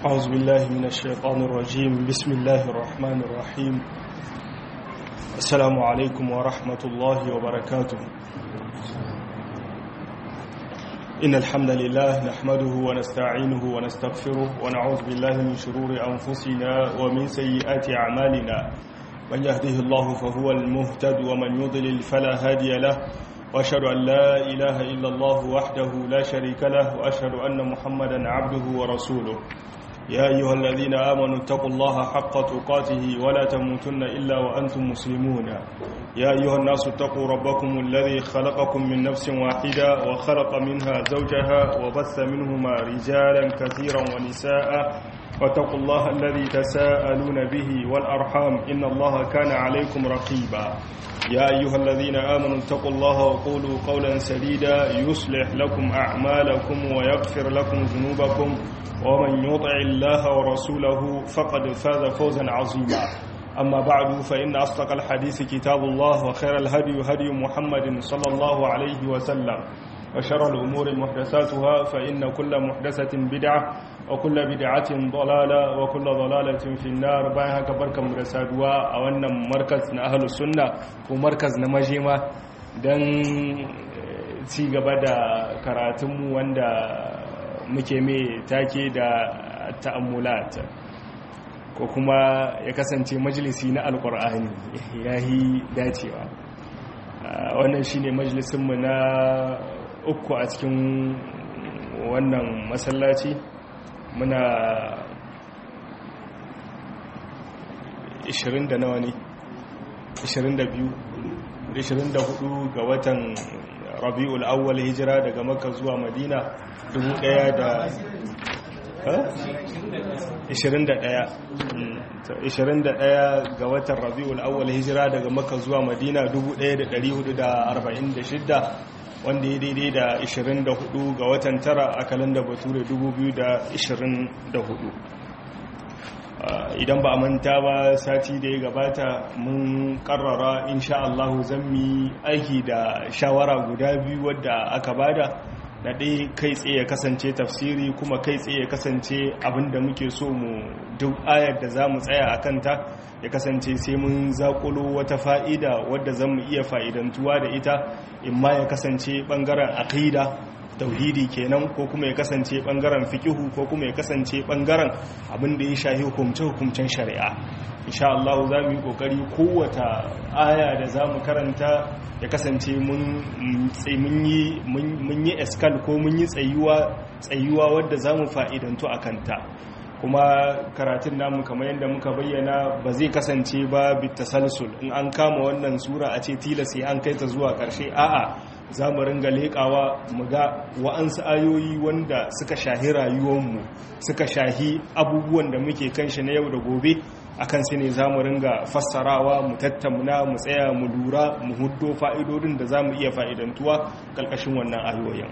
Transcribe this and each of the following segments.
أعوذ بالله من الشيطان الرجيم بسم الله الرحمن الرحيم السلام عليكم ورحمة الله وبركاته إن الحمد لله نحمده ونستعينه ونستغفره ونعوذ بالله من شرور أنفسنا ومن سيئات أعمالنا من يهده الله فهو المهتد ومن يضلل فلا هادي له وأشهد أن لا إله إلا الله وحده لا شريك له وأشهد أن محمدا عبده ورسوله يا أيها الذين آمنوا اتقوا الله حق تقاته ولا تموتن إلا وأنتم مسلمون يا أيها الناس اتقوا ربكم الذي خلقكم من نفس واحدة وخلق منها زوجها وبث منهما رجالا كثيرا ونساء واتقوا الله الذي تساءلون به والأرحام إن الله كان عليكم رقيبا يا أيها الذين آمنوا اتقوا الله وقولوا قولا سديدا يصلح لكم أعمالكم ويغفر لكم ذنوبكم ومن يطع الله ورسوله فقد فاز فوزا عظيما أما بعد فإن أصدق الحديث كتاب الله وخير الهدي هدي محمد صلى الله عليه وسلم وشر الأمور محدثاتها فإن كل محدثة بدعة وكل بدعة ضلالة وكل ضلالة في النار بايها كبركة مرسادوا أولنا مركز أهل السنة ومركز نمجيمة دن تيغبا كراتم واندا muke mai take da ta'ammulat ko kuma ya kasance majalisi na alkur'ani ya yi dacewa wannan shine majalisinmu na uku a cikin wannan masallaci muna 20 da nawa ne 22 24 ga watan rabi'ul awwal hijira daga makka zuwa madina 21 ga watan rabi'ul awwal hijira daga makka zuwa madina 1446 wanda ya daidai da 24 ga watan tara a kalanda bature 2024 idan ba a manta ba sati da ya gabata mun karrara insha Allah zan mi aiki da shawara guda biyu wadda aka bada na ɗaya kai tsaye ya kasance tafsiri kuma kai tsaye ya kasance abinda muke so mu duk ayar da za mu tsaya a kanta ya kasance sai mun zakulo wata fa'ida wadda zan mu iya fa'idantuwa da ita in ma ya kasance ɓangaren aƙida tauhidi kenan ko kuma ya kasance ɓangaren fikihu ko kuma ya kasance ɓangaren abinda ya shahi hukumce-hukumcen shari'a insha Allah za mu yi ƙoƙari kowata aya da za mu karanta ya kasance mun yi eskal ko mun yi tsayuwa wadda za mu fa'idantu a kanta kuma karatun namu kamar yadda muka bayyana ba zai kasance ba bitasalsul in an kama wannan sura a ce tilas ya an kai ta zuwa ƙarshe a'a za mu ringa leƙawa mu ga wa'ansu ayoyi wanda suka shahi rayuwanmu suka shahi abubuwan da muke kan shi na yau da gobe akan su ne za mu ringa fassarawa mu tattauna mu tsaya mu lura mu huddo fa'idodin da za mu iya fa'idantuwa ƙarƙashin wannan ayoyin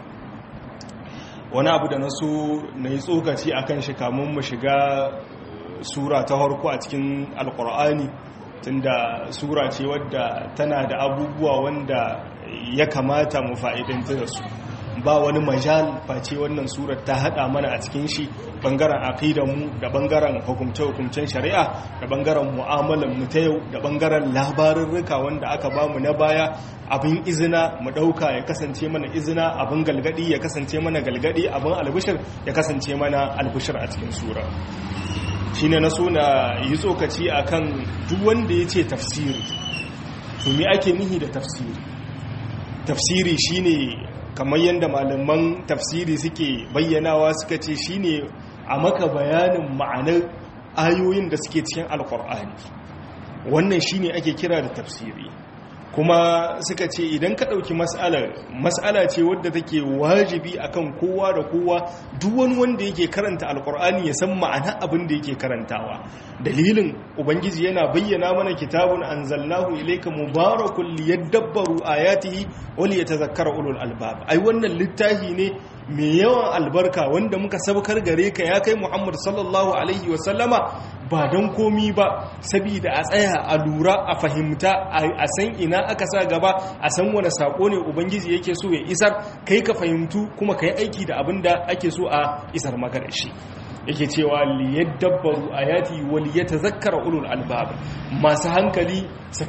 wani abu da na so na yi tsokaci a kan shi kamun mu shiga sura ta harko a cikin alkur'ani tunda sura ce wadda tana da abubuwa wanda ya kamata mu fa'idanta da su ba wani majal face wannan surar ta hada mana a cikin shi bangaren mu da bangaren hukumce-hukumcen shari'a da bangaren mu'amalan mu ta yau da bangaren labarurruka wanda aka bamu na baya abin izina mu dauka ya kasance mana izina abin galgadi ya kasance mana galgadi abin albishir ya kasance mana albishir a cikin sura shine na so na yi tsokaci akan duk wanda ya ce tafsiri to me ake nihi da tafsiri tafsiri shine kamar yadda malaman tafsiri suke bayyanawa suka ce shine a maka bayanin ma'anar ayoyin da suke cikin alkur'ani wannan shine ake kira da tafsiri kuma suka ce idan ka ɗauki mas'alar mas'ala ce wadda take wajibi akan kowa da kowa duk wani wanda yake karanta alkur'ani ya san ma'ana abin da yake karantawa dalilin ubangiji yana bayyana mana kitabun anzalnahu ilayka mubarakun liyadabbaru ayatihi wa liyatadhakkara ulul albab ai wannan littafi ne mai yawan albarka wanda muka sabkar gare ka ya kai Muhammad sallallahu alaihi wa sallama ba don komi ba saboda a tsaya a lura a fahimta a san ina aka sa gaba a san wani sako ne ubangiji yake so ya isar kai ka fahimtu kuma ka yi aiki da abin da ake so a isar maka da shi yake cewa liyadabbaru ayati wal yatazakkara ulul albab masu hankali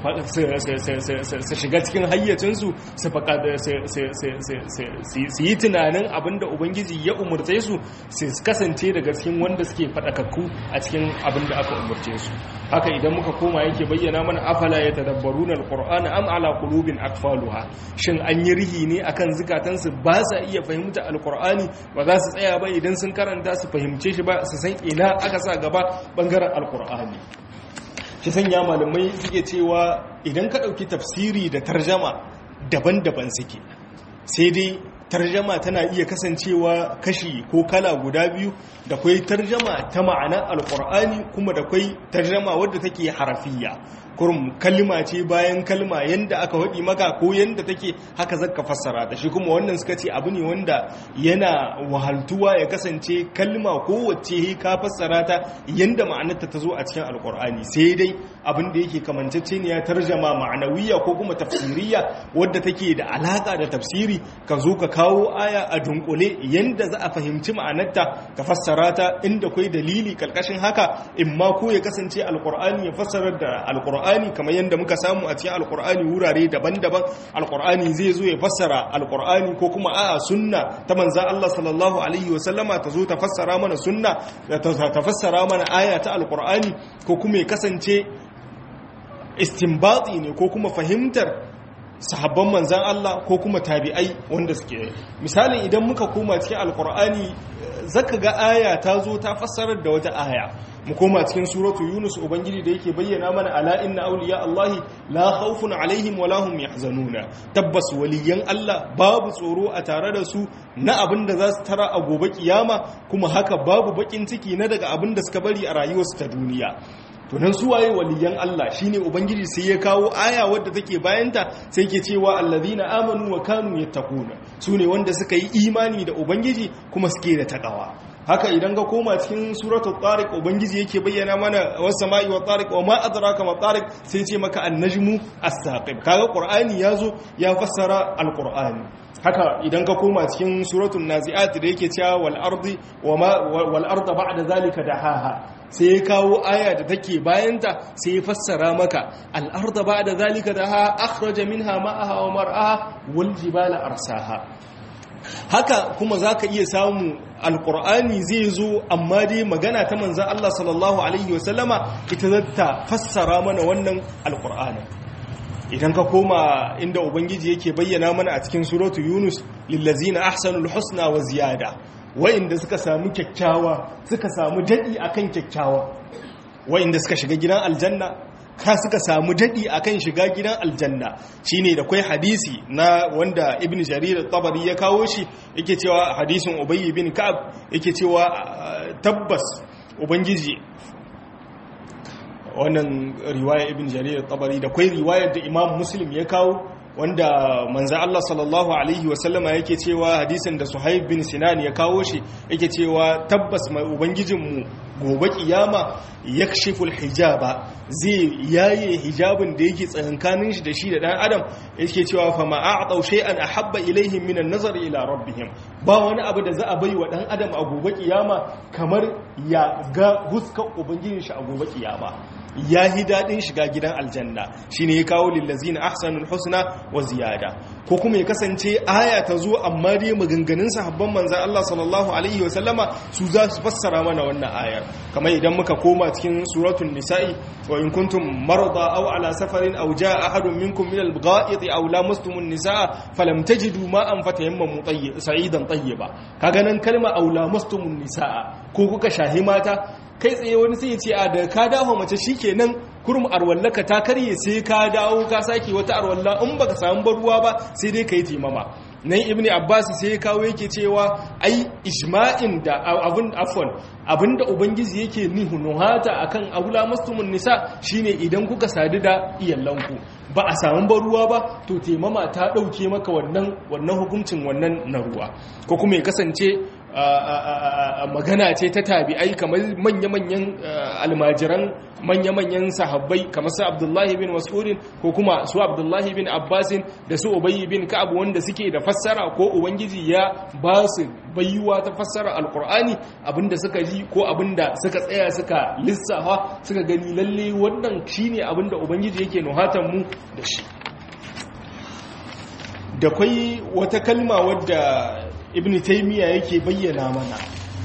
su shiga cikin hayyacinsu su yi tunanin abinda ubangiji ya umarce su su kasance daga cikin wanda suke faɗakakku a cikin abinda aka umarce su haka idan muka koma yake bayyana mana afala ya tadabbaru na alƙur'ani am ala qulubin akfaluha shin an yi rihi ne akan zukatansu ba sa iya fahimta alƙur'ani ba za su tsaya ba idan sun karanta su fahimce shi ba su san ina aka sa gaba bangaren alƙur'ani shi sanya malamai suke cewa idan ka ɗauki tafsiri da tarjama daban-daban suke sai dai tarjama tana iya kasancewa kashi ko kala guda biyu da kwai tarjama ta ma'anar alkur'ani kuma da kwai tarjama wadda take harafiya kurum kalma ce bayan kalma yanda aka waɗi maka ko yanda take haka zaka fassara ta shi kuma wannan suka ce abu ne wanda yana wahaltuwa ya kasance kalma ko wacce ka fassara ta yanda ma'anarta ta zo a cikin alkur'ani sai dai abin da yake kamantacce ne ya tarjama ma'anawiya ko kuma tafsiriya wadda take da alaka da tafsiri ka zo ka kawo aya a dunkule yanda za a fahimci ma'anarta ka fassara ta inda kwai dalili kalkashin haka in ma ko ya kasance alkur'ani ya fassara da alkur'ani kamar yanda muka samu a cikin alkur'ani wurare daban-daban alkur'ani zai zo ya fassara alkur'ani ko kuma a'a sunna ta manza Allah sallallahu alaihi wa sallama ta zo ta fassara mana sunna ta fassara mana aya ta alkur'ani ko kuma ya kasance istinbati ne ko kuma fahimtar sahabban manzan Allah ko kuma tabi'ai wanda suke misalin idan muka koma cikin alkur'ani zaka ga aya ta zo ta fassarar da wata aya mu koma cikin suratu yunus ubangiji da yake bayyana mana ala inna awliya allahi la khawfun alaihim wa lahum yahzanuna tabbas waliyan Allah babu tsoro a tare da su na abin da za su tara a gobe kiyama kuma haka babu bakin ciki na daga abin da suka bari a rayuwarsu ta duniya to nan su waye waliyan Allah shine ubangiji sai ya kawo aya wadda take bayanta sai ke cewa allazina amanu wa kanu yattaquna sune wanda suka yi imani da ubangiji kuma suke da takawa haka idan ga koma cikin suratul tariq ubangiji yake bayyana mana was sama'i wa tariq wa ma adraka ma tariq sai ce maka an-najmu as-saqib kaga qur'ani yazo ya fassara al-qur'ani haka idan ka koma cikin suratul nazi'at da yake cewa wal ardi wa ma wal arda ba'da zalika dahaha sai ya kawo aya da take bayanta sai ya fassara maka al'arda ba da zalika da ha akhraja minha ma'aha wa mar'aha wal jibala arsaha haka kuma zaka iya samu alqur'ani zai zo amma dai magana ta manzon Allah sallallahu alaihi wasallama ita zata fassara mana wannan alqur'ani idan ka koma inda ubangiji yake bayyana mana a cikin suratu yunus lillazina ahsanul husna wa ziyada wa'inda suka samu kyakkyawa suka samu daɗi akan kyakkyawa wa'inda suka shiga gidan aljanna ka suka samu daɗi akan shiga gidan aljanna shine da kwai hadisi na wanda ibn jarir tabari ya kawo shi yake cewa hadisin ubayy bin ka'ab yake cewa tabbas ubangiji wannan riwaya ibn jarir tabari da kwai riwayar da imam muslim ya kawo wanda manzo Allah sallallahu alaihi wasallama yake cewa hadisin da Suhaib bin Sinan ya kawo shi yake cewa tabbas mai ubangijinmu gobe kiyama yakshiful hijaba zai yaye hijabin da yake tsakankanin shi da shi da dan adam yake cewa fa ma a'tau shay'an ahabba ilaihim minan nazar ila rabbihim ba wani abu da za a bai wa dan adam a gobe kiyama kamar ya ga huskar ubangijin shi a gobe kiyama ya yi daɗin shiga gidan aljanna shi ne ya kawo lillazina ahsanul husna wa ziyada ko kuma ya kasance aya ta zo amma dai maganganun sahabban manzan Allah sallallahu alaihi wa sallama su za su fassara mana wannan ayar kamar idan muka koma cikin suratul nisa'i wa in kuntum marada aw ala safarin aw jaa ahadun minkum min al-gha'iti aw lamastumun nisaa falam tajidu ma'an fatayammamu tayyib sa'idan tayyiba kaga nan kalma aw lamastumun nisaa ko kuka shahi mata kai tsaye wani sai ya ce a da ka dawo mace shikenan kurum arwallaka ta karye sai ka dawo ka sake wata arwalla in baka samu baruwa ba sai dai kai timama nan ibni abbas sai ya kawo yake cewa ai ijma'in da abun afwan abinda ubangiji yake nihu nuhata akan aula mastumun nisa shine idan kuka sadu da iyallanku ba a samu baruwa ba to taimama ta dauke maka wannan wannan hukuncin wannan na ruwa ko kuma ya kasance magana ce ta tabi'ai kamar manya-manyan almajiran manya-manyan sahabbai kamar su abdullahi bin mas'udin ko kuma su abdullahi bin abbasin da su ubayi bin ka'ab wanda suke da fassara ko ubangiji ya ba su bayyuwa ta fassara alkur'ani abinda suka ji ko abinda suka tsaya suka lissafa suka gani lalle wannan shine abinda ubangiji yake nuhatan mu da shi da kwai wata kalma wadda ibn taymiya yake bayyana mana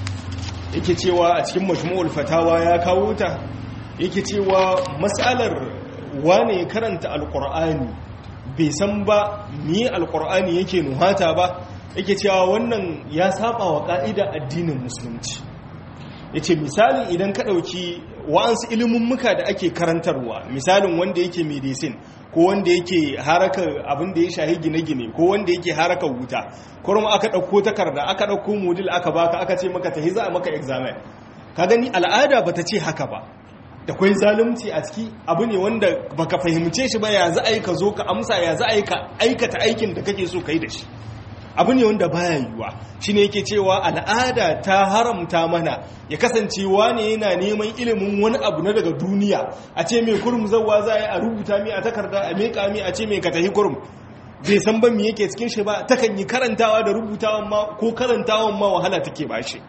yake cewa a cikin majmu'ul fatawa ya kawo ta yake cewa mas'alar wane karanta alqur'ani bai san ba me alqur'ani yake nuhata ba yake cewa wannan ya saba wa ka'ida addinin musulunci yace misali idan ka dauki wa'ansu ilimin muka da ake karantarwa misalin wanda yake medicine ko wanda yake harakar abin da ya shahi gine-gine ko wanda yake harakar wuta kuma aka ɗauko takarda aka ɗauko modul aka baka aka ce maka ta za a maka examen ka gani al'ada ba ta ce haka ba da kwai zalunci a ciki abu ne wanda baka fahimce shi ba ya za a yi ka zo ka amsa ya za a yi ka aikata aikin da kake so ka yi da shi abu ne wanda baya yiwuwa shine yake cewa al'ada ta haramta mana ya kasance wane yana neman ilimin wani abu na daga duniya a ce mai kurum zawa za a yi a rubuta mi a takarda a meka mi a ce mai ka tafi kurum bai san ban mi yake cikin shi ba takan yi karantawa da rubutawan ma ko karantawan ma wahala take ba shi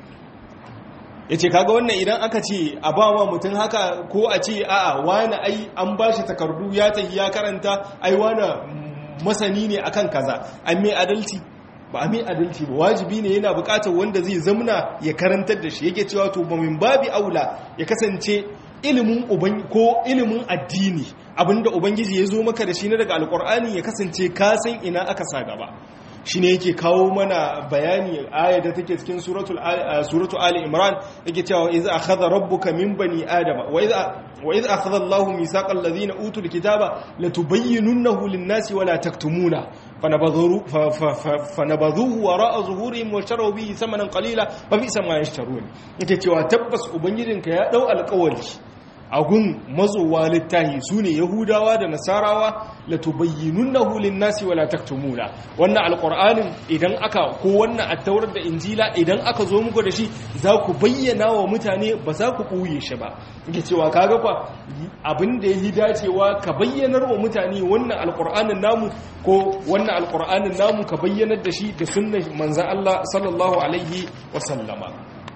ya ce kaga wannan idan aka ce a ba ma mutum haka ko a ce a'a wani ai an ba shi takardu ya tafi ya karanta ai wani masani ne akan kaza an mai adalci ba a mai adalci ba wajibi ne yana bukatar wanda zai zamna ya karantar da shi yake cewa to ba min babi aula ya kasance ilimin uban ko ilimin addini abinda ubangiji ya zo maka da shi na daga alkur'ani ya kasance ka san ina aka sa gaba shine yake kawo mana bayani ayar da take cikin suratul suratu ali imran yake cewa iz akhadha rabbuka min bani adama wa iz wa iz akhadha allahu mithaqal ladhina utul kitaba latubayyinunahu lin-nasi wa la taktumuna fanabadhu fanabadhuhu wara'a zuhurihim wa sharu bihi thamanan qalila fa bi'sa ma yashtarun yake cewa tabbas ubangijinka ya dau alƙawari agun mazowa littahi su ne yahudawa da nasarawa la tubayyinunnahu lin-nasi wala taktumuna wannan alqur'anin idan aka ko wannan attaurar da injila idan aka zo muku da shi za ku bayyana wa mutane ba za ku ɓuye shi ba yake cewa kaga kwa abin da yi dacewa ka bayyanar wa mutane wannan alqur'anin namu ko wannan alqur'anin namu ka bayyanar da shi da sunnar manzon Allah sallallahu alaihi wa sallama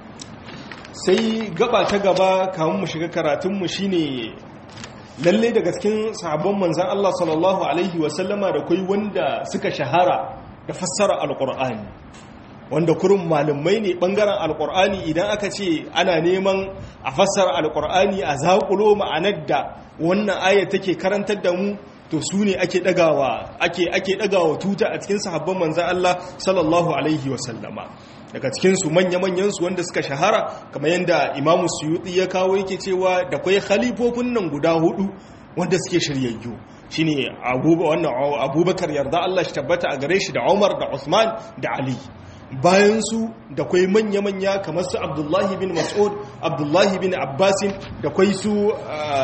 sai gaba ta gaba kamun mu shiga karatunmu shine lalle daga cikin sahabban manzan Allah sallallahu alaihi wasallama da kai wanda suka shahara da fassara alkur'ani wanda kurin malumai ne bangaren alkur'ani idan aka ce ana neman a fassara alkur'ani a zaƙulo ma'anar da wannan ayat take karantar da mu to su ne ake ɗagawa ake ake ɗagawa tuta a cikin sahabban manzan Allah sallallahu alaihi wasallama daga cikinsu manya-manyansu wanda suka shahara kamar yadda imamu suyuti ya kawo yake cewa da kwai khalifofin nan guda hudu wanda suke shiryayyu shine wannan abubakar yarda Allah shi tabbata a gare shi da umar da usman da ali bayan su da kwai manya-manya kamar su abdullahi bin mas'ud abdullahi bin abbasin da kwai su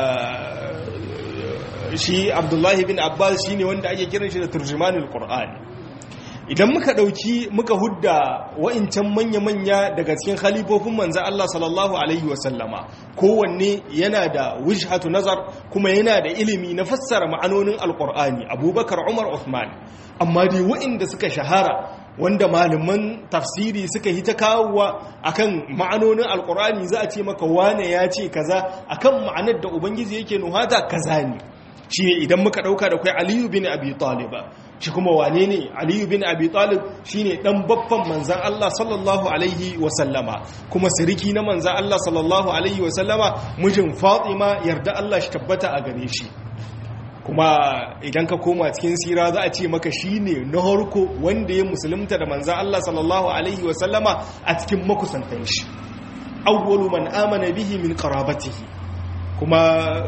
shi abdullahi bin abbas shine wanda ake kiran shi da turjumanul qur'ani idan muka ɗauki muka hudda wa'incan manya-manya daga cikin khalifofin manzan Allah sallallahu Alaihi wasallama kowanne yana da wujhatu nazar kuma yana da ilimi na fassara ma'anonin alkur'ani abubakar umar Uthman amma dai wa'inda suka shahara wanda malaman tafsiri suka yi ta kawowa akan ma'anonin alkur'ani za a ce maka wane ya ce kaza akan ma'anar da ubangiji yake nuhata kaza ne shi ne idan muka ɗauka da kai aliyu bin abi talib shi kuma wane ne aliyu bin abi talib shi ne ɗan babban manzan Allah sallallahu alaihi wasallama kuma siriki na manzan Allah sallallahu alaihi wasallama mijin fatima yarda Allah shi tabbata a gare shi kuma idan ka koma cikin sira za a ce maka shi ne na harko wanda ya musulunta da manzan Allah sallallahu alaihi wasallama a cikin makusantan shi awwalu man amana bihi min qarabatihi kuma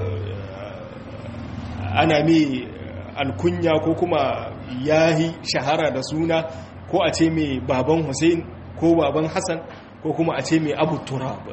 ana mai alkunya ko kuma yahi shahara da suna ko a ce mai baban hussein ko baban hassan ko kuma a ce mai abu turab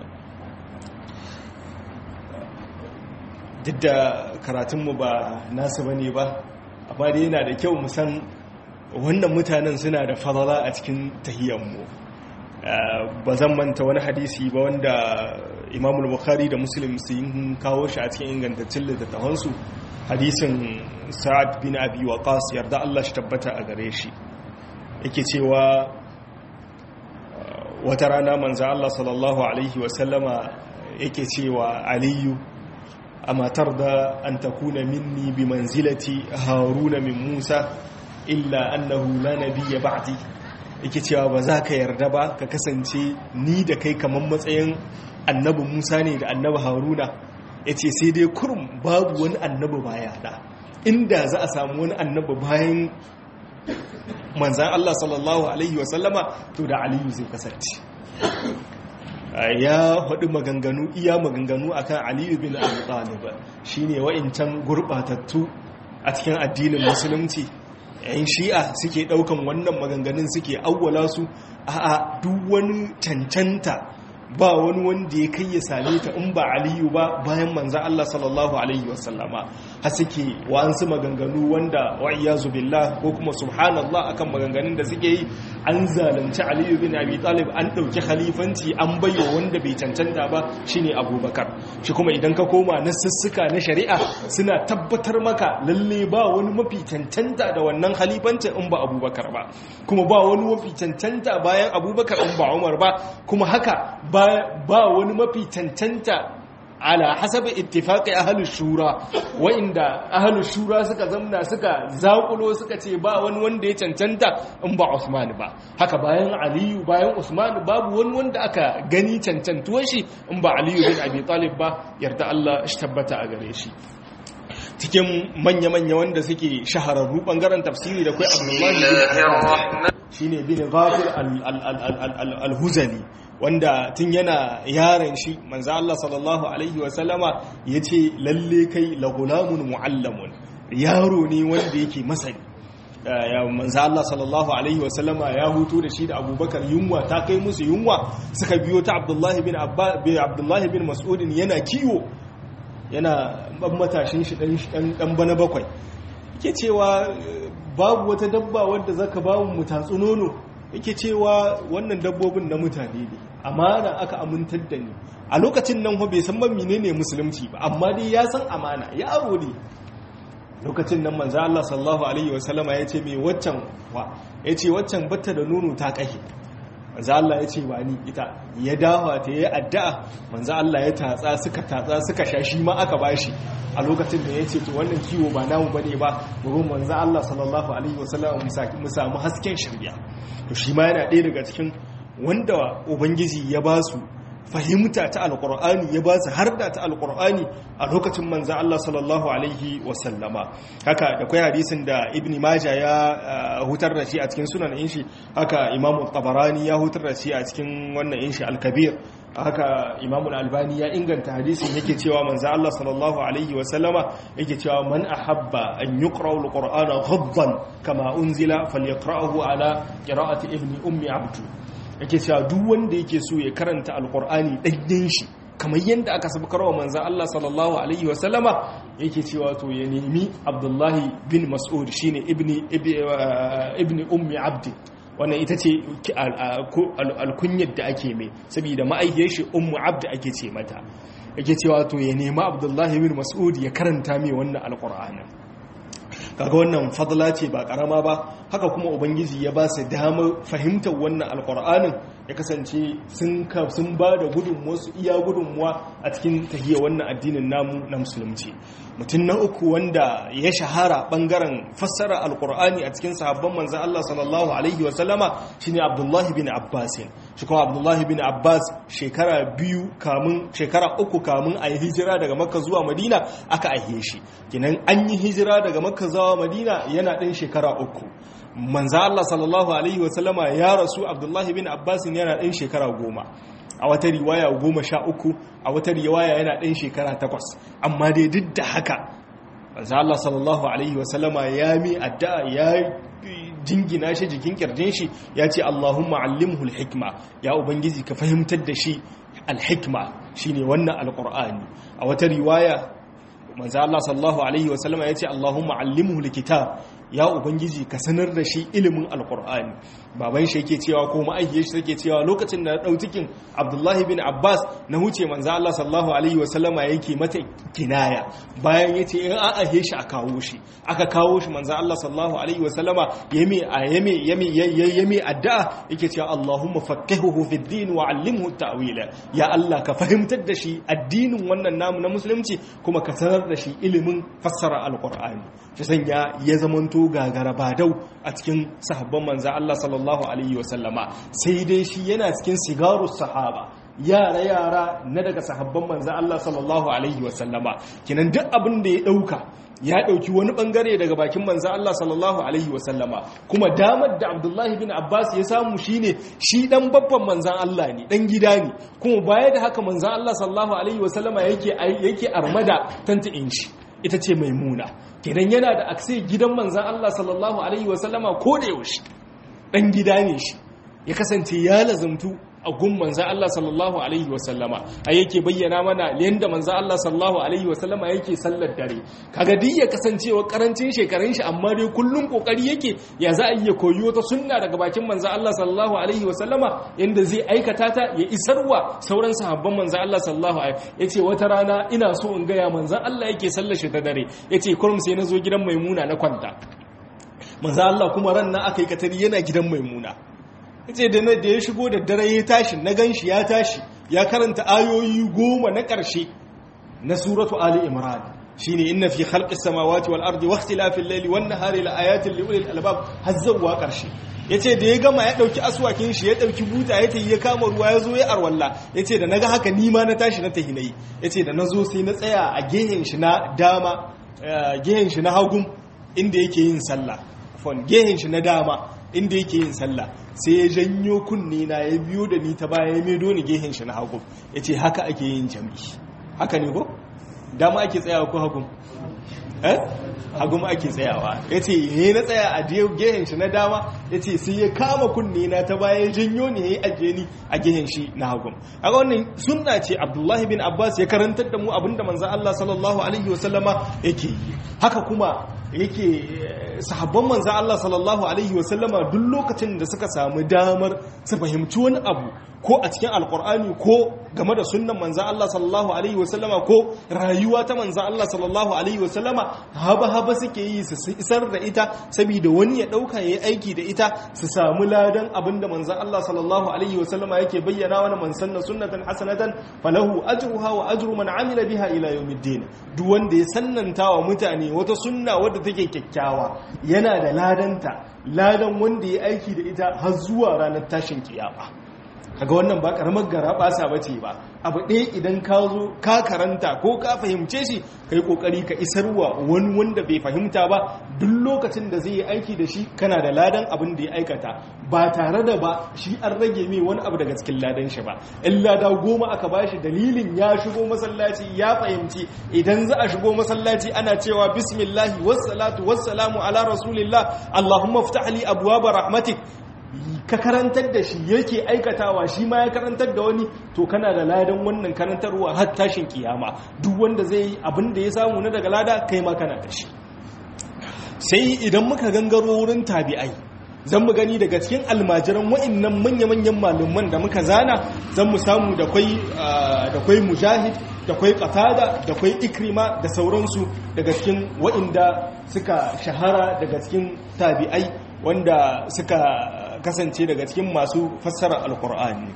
duk da karatunmu ba nasu ba ne ba amma dai yana da kyau musan wannan mutanen suna da fadala a cikin tahiyyarmu ba zan manta wani hadisi ba wanda imamul bukhari da muslim sun kawo shi a cikin ingantaccen littattafansu hadisin sa'ad bin abi waqas yarda Allah shi tabbata a gare shi yake cewa wata rana manzo Allah sallallahu alaihi wasallama yake cewa aliyu amma tarda an takuna minni bi manzilati haruna min musa illa annahu la nabiyya ba'di yake cewa ba za ka yarda ba ka kasance ni da kai kamar matsayin annabi musa ne da annabi haruna ya ce sai dai kurum babu wani annabi baya da inda za a samu wani annabi bayan manzan Allah sallallahu Alaihi wasallama to da aliyu zai kasance ya haɗu maganganu iya maganganu akan aliyu bin abu ɗalib shi ne wa'incan gurɓatattu a cikin addinin musulunci yan shi'a suke ɗaukan wannan maganganun suke awwala su a duk wani cancanta ba wani wanda ya kai ya same ta in ba aliyu ba bayan manzan Allah sallallahu alaihi wasallama ha suke wa'ansu maganganu wanda wa'iyazu billah ko kuma subhanallah akan maganganun da suke yi an zalunci aliyu bin abi talib an ɗauki khalifanci an bayo wanda bai cancanta ba shine abubakar shi kuma idan ka koma na sussuka na shari'a suna tabbatar maka lalle ba wani mafi cancanta da wannan khalifancin in ba abubakar ba kuma ba wani mafi cancanta bayan abubakar in ba umar ba kuma haka ba wani mafi cancanta ala hasabi ittifaqi ahlus shura wa'inda ahlus shura suka zamna suka zakulo suka ce ba wani wanda ya cancanta in ba Usman ba haka bayan Aliyu bayan Usman babu wani wanda aka gani cancantuwar shi in ba Aliyu bin Abi Talib ba yarda Allah shi tabbata a gare shi cikin manya-manya wanda suke shahararru bangaren tafsiri da kai Abdullahi bin shine bin Ghafir al-Huzali wanda tun yana yaron shi manzo Allah sallallahu alaihi wa sallama yace lalle kai la gulamun muallamun yaro ne wanda yake masani ya manzo Allah sallallahu alaihi wa sallama ya hutu da shi da Abubakar yunwa ta kai musu yunwa suka biyo ta Abdullah bin Abba bin Abdullah bin Mas'ud yana kiwo yana ban matashin shi dan dan bana bakwai yake cewa babu wata dabba wadda zaka ba mu tatsu nono yake cewa wannan dabbobin na mutane ne amana aka amintar da ni a lokacin nan bai san man menene musulunci ba amma dai ya san amana yaro ne lokacin nan manzo Allah sallallahu alaihi wasallama ya ce me waccan wa ya ce waccan batta da nono ta kahe manzo Allah ya ce ba ni ita ya dawa ta yi addu'a manzo Allah ya tatsa suka tatsa suka sha shi ma aka bashi a lokacin da ya ce to wannan kiwo ba namu bane ba gurin manzo Allah sallallahu alaihi wasallam mu samu hasken shari'a to shi ma yana ɗaya daga cikin wanda ubangiji ya ba su fahimta ta alkur'ani ya ba su harda ta alkur'ani a lokacin manzan Allah sallallahu alaihi wasallama haka da kwai hadisin da ibn majah ya hutar da shi a cikin sunan inshi haka imamu tabarani ya hutar da shi a cikin wannan inshi alkabir haka imamu albani ya inganta hadisin yake cewa manzan Allah sallallahu alaihi wasallama yake cewa man ahabba an yuqra alqur'ana ghaddan kama unzila falyaqra'ahu ala qira'ati ibn ummi abdu yake cewa duk wanda yake so ya karanta alkur'ani ɗanyen shi kamar yadda aka sabukar wa manzan Allah sallallahu alaihi wasallama yake cewa to ya nemi abdullahi bin mas'ud shine ibni ibni ummi abdi wannan ita ce alkunyar da ake mai saboda ma'aikiyar shi ummu abdi ake ce mata yake cewa to ya nemi abdullahi bin mas'ud ya karanta mai wannan alkur'anin kaga wannan fadla ce ba karama ba haka kuma ubangiji ya ba su damar fahimtar wannan alkur'anin ya kasance sun sun ba da gudunmuwa su iya gudunmuwa a cikin tahiyya wannan addinin namu na musulunci mutum na uku wanda ya shahara bangaren fassara alkur'ani a cikin sahabban manzan Allah sallallahu alaihi wa sallama shine Abdullahi bin Abbas shi kuma Abdullahi bin Abbas shekara biyu kamun shekara uku kamun a yi hijira daga Makka zuwa Madina aka aihe shi kinan an yi hijira daga Makka zuwa Madina yana ɗan shekara uku manza Allah sallallahu Alaihi wasallama ya rasu Abdullahi bin Abbasin yana ɗan shekara goma a wata riwaya goma sha uku a wata riwaya yana ɗan shekara takwas amma dai duk da haka manza Allah sallallahu Alaihi wasallama ya mi addu'a ya jingina shi jikin kirjin shi ya ce Allahumma allimhu alhikma ya ubangiji ka fahimtar da shi alhikma shine wannan alqur'ani a wata riwaya manzo Allah sallallahu alaihi wasallama yace Allahumma allimhu alkitab ya ubangiji ka sanar da shi ilimin alkur'ani baban shi yake cewa ko ma'aikiyar shi take cewa lokacin da ɗau cikin abdullahi bin abbas na huce manzo Allah sallallahu alaihi wasallama yake mata kinaya bayan yace in an ahe shi a kawo shi aka kawo shi manzo Allah sallallahu alaihi wasallama yami yami yami yami addu'a yake cewa Allahumma faqihuhu fid din wa 'allimhu ta'wila ya Allah ka fahimtar da shi addinin wannan namu na musulunci kuma ka sanar da shi ilimin fassara alkur'ani shi sanya ya zamanto gagara badau a cikin sahabban manza Allah sallallahu alaihi wasallama sai dai shi yana cikin sigarus sahaba yara yara na daga sahabban manza Allah sallallahu alaihi wasallama kinan duk abin da ya dauka ya dauki wani bangare daga bakin manza Allah sallallahu alaihi wasallama kuma damar da Abdullahi bin Abbas ya samu shine shi dan babban manzan Allah ne dan gida ne kuma baya da haka manzan Allah sallallahu alaihi wasallama yake yake armada tanta inshi ita ce maimuna kenan yana da akse gidan manzan Allah sallallahu alaihi wasallama ko da yaushe dan gida ne shi ya kasance ya lazumtu a gun manzan Allah sallallahu alaihi wasallama a yake bayyana mana yadda manzan Allah sallallahu alaihi wasallama yake sallar dare kaga duk ya kasancewa karancin shekarun shi amma dai kullum kokari yake ya za a iya koyi wata sunna daga bakin manzan Allah sallallahu alaihi wasallama yanda zai aikata ta ya isarwa sauran sahabban manzan Allah sallallahu alaihi yace wata rana ina so in gaya manzan Allah yake sallar shi ta dare yace kurum sai na zo gidan maimuna na kwanta manzan Allah kuma ran nan aka yi katari yana gidan maimuna ce da da ya shigo da dare ya tashi na ganshi ya tashi ya karanta ayoyi goma na ƙarshe na suratu ali imran shine inna fi khalqis samawati wal ardi wakhtilafil layli wan nahari la ayatin li ulil albab hazzawa ƙarshe yace da ya gama ya dauki aswakin shi ya dauki buta ya tayi ya kama ruwa ya zo ya arwalla yace da naga haka ni ma na tashi na tahinai yace da nazo sai na tsaya a gehen shi na dama gehen shi na hagum inda yake yin sallah fon gehen shi na dama inda yake yin sallah sai ya janyo kunne na ya biyo da ni ta baya ya medo ni gehen shi na hagu ya ce haka ake yin jami'i haka ne ko dama ake tsayawa ko hagun eh hagun ake tsayawa ya ce ne na tsaya a gehen shi na dama ya ce sai ya kama kunne na ta baya ya janyo ni ya yi ajiye ni a gehen shi na hagun a wannan sunna ce abdullahi bin abbas ya karantar da mu abinda manzan allah sallallahu alaihi wasallama yake yi haka kuma yake sahabban manzan Allah sallallahu Alaihi wasallama duk lokacin da suka samu damar su fahimci wani abu ko a cikin alkur'ani ko game da sunnan manzan Allah sallallahu Alaihi wasallama ko rayuwa ta manzan Allah sallallahu Alaihi wasallama haba-haba suke yi su isar da ita saboda wani ya ɗauka ya yi aiki da ita su samu ladan abin da manzan Allah sallallahu Alaihi wasallama yake bayyana wani man sanna sunnatan hasanatan falahu ajruha wa ajru man amila biha ila yawmiddin duk wanda ya sannanta wa mutane wata sunna wadda take kyakkyawa yana da ladanta ladan wanda ya aiki da ita har zuwa ranar tashin kiyama kaga wannan ba karamar gara basa bace ba abu ɗaya idan ka zo ka karanta ko ka fahimce shi kai kokari ka isarwa wani wanda bai fahimta ba duk lokacin da zai yi aiki da shi kana da ladan abin da ya aikata ba tare da ba shi an rage mai wani abu daga cikin ladan shi ba in lada goma aka bashi dalilin ya shigo masallaci ya fahimci idan za a shigo masallaci ana cewa bismillahi wassalatu wassalamu ala rasulillah allahumma ftah li abwaaba rahmatik ka karantar da shi yake aikatawa shi ma ya karantar da wani to kana da ladan wannan karantarwa har tashin kiyama duk wanda zai yi abin da ya samu na daga lada kai ma kana da shi sai idan muka gangaro wurin tabi'ai zan mu gani daga cikin almajiran wa'annan manya-manyan malaman da muka zana zan mu samu da kwai da kwai mujahid da kwai qatada da kwai ikrima da sauransu daga cikin wa'inda suka shahara daga cikin tabi'ai wanda suka kasance daga cikin masu fassara alkur'ani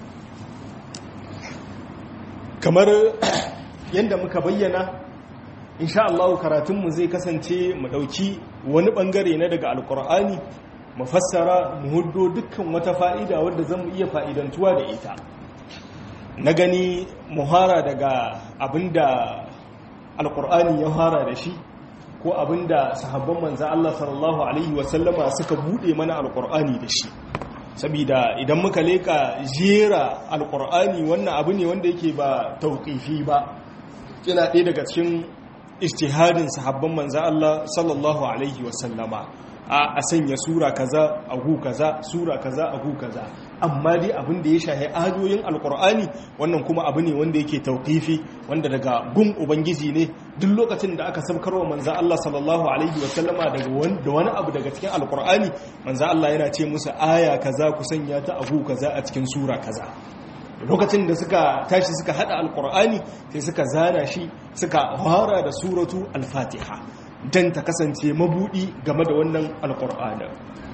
kamar yadda muka bayyana insha Allah karatunmu zai kasance mu dauki wani bangare na daga alkur'ani mu fassara mu huddo dukkan wata fa'ida wadda zamu iya fa'idantuwa da ita na gani muhara daga abinda alkur'ani ya hara da shi ko abinda sahabban manzo Allah sallallahu alaihi wasallama suka bude mana alkur'ani da shi saboda idan muka leka jera alkur'ani wannan abu ne wanda yake ba tauqifi ba yana ɗaya daga cikin ijtihadin sahabban manzo Allah sallallahu alaihi wasallama a sanya sura kaza a gu kaza sura kaza a gu kaza amma dai abin da ya shahi ayoyin alkur'ani wannan kuma abu ne wanda yake tauqifi wanda daga gun ubangiji ne duk lokacin da aka sabkarwa manzo Allah sallallahu alaihi wa sallama daga wani abu daga cikin alkur'ani manzo Allah yana ce musu aya kaza ku sanya ta abu kaza a cikin sura kaza lokacin da suka tashi suka hada alkur'ani sai suka zana shi suka fara da suratu al-fatiha dan ta kasance mabudi game da wannan alkur'ani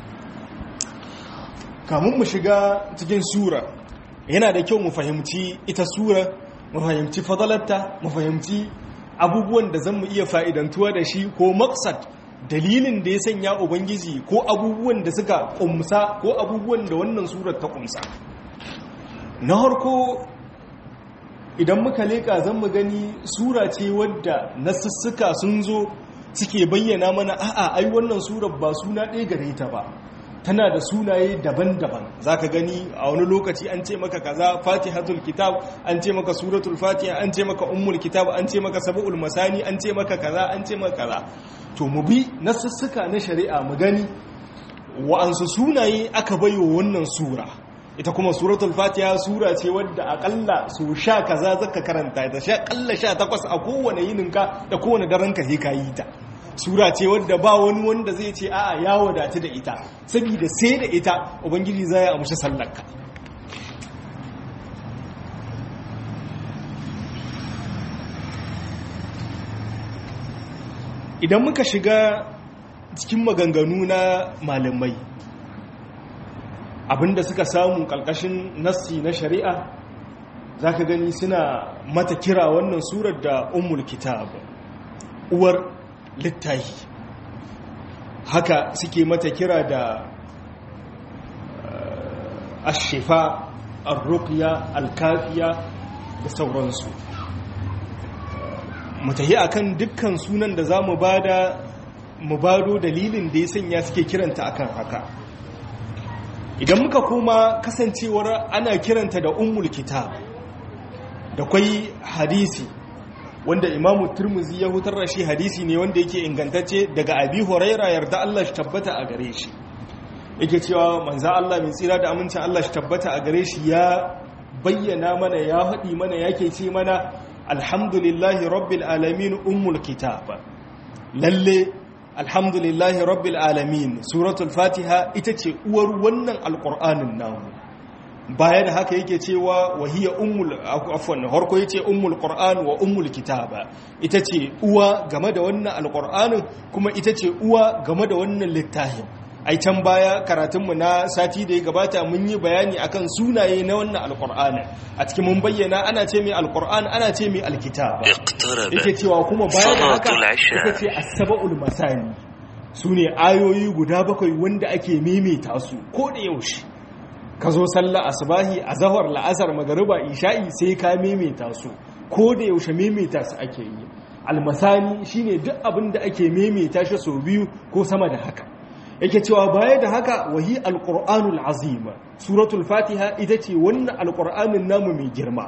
kamun mu shiga cikin sura yana da kyau mu fahimci ita sura mu fahimci fadalarta mu fahimci abubuwan da zan mu iya fa'idantuwa da shi ko maksad dalilin da ya sanya ubangiji ko abubuwan da suka kumsa ko abubuwan da wannan surar ta kumsa na harko idan muka leƙa zan mu gani sura ce wadda nasussuka sun zo suke bayyana mana a'a ai wannan surar ba suna ɗaya gare ta ba tana da sunaye daban-daban za ka gani a wani lokaci an ce maka kaza fatihatul kitab an ce maka suratul fatiha an ce maka ummul kitab an ce maka sab'ul masani an ce maka kaza an ce maka kaza to mu bi nasussuka na shari'a mu gani wa'ansu sunaye aka bayo wannan sura ita kuma suratul fatiha sura ce wadda akalla su sha kaza zaka karanta ta sha kalla sha takwas a kowane yininka da kowane daren ka sai ka yi ta sura ce wadda ba wani wanda zai ce a'a ya wadatu da ita saboda sai da ita ubangiji zai ya amshi sallarka idan muka shiga cikin maganganu na malamai abinda suka samu kalkashin nassi na shari'a za ka gani suna mata kira wannan surar da ummul kitab uwar littahi haka suke mata kira da ashifa arruqya alkafiya da sauransu mutahi akan dukkan sunan da zamu bada mu bado dalilin da ya sanya suke kiranta akan haka idan muka koma kasancewar ana kiranta da ummul kitab da kwai hadisi wanda imamu turmuzi ya hutar da shi hadisi ne wanda yake ingantacce daga abi huraira yarda Allah shi tabbata a gare shi yake cewa manza Allah mai tsira da amincin Allah shi tabbata a gare shi ya bayyana mana ya haɗi mana yake ce mana alhamdulillahi rabbil alamin ummul kitab lalle alhamdulillahi rabbil alamin suratul fatiha ita ce uwar wannan alqur'anin namu baya da haka yake cewa wahiya ummul afwan harko yace ummul qur'an wa ummul kitaba ita ce uwa game da wannan alqur'anin kuma ita ce uwa game da wannan littafin ai can baya karatunmu na sati da ya gabata mun yi bayani akan sunaye na wannan alqur'anin a cikin mun bayyana ana ce mai alqur'an ana ce mai alkitaba yake cewa kuma baya da haka ita ce as-sab'ul masani sune ayoyi guda bakwai wanda ake maimaita su ko da yaushe ka zo sallah asbahi a zahar la'asar magariba isha'i sai ka maimaita su ko da yaushe maimaita su ake yi almasani shine duk abin da ake maimaita shi sau biyu ko sama da haka yake cewa baya da haka wahi alqur'anul azim suratul fatiha ita ce wannan alqur'anin namu mai girma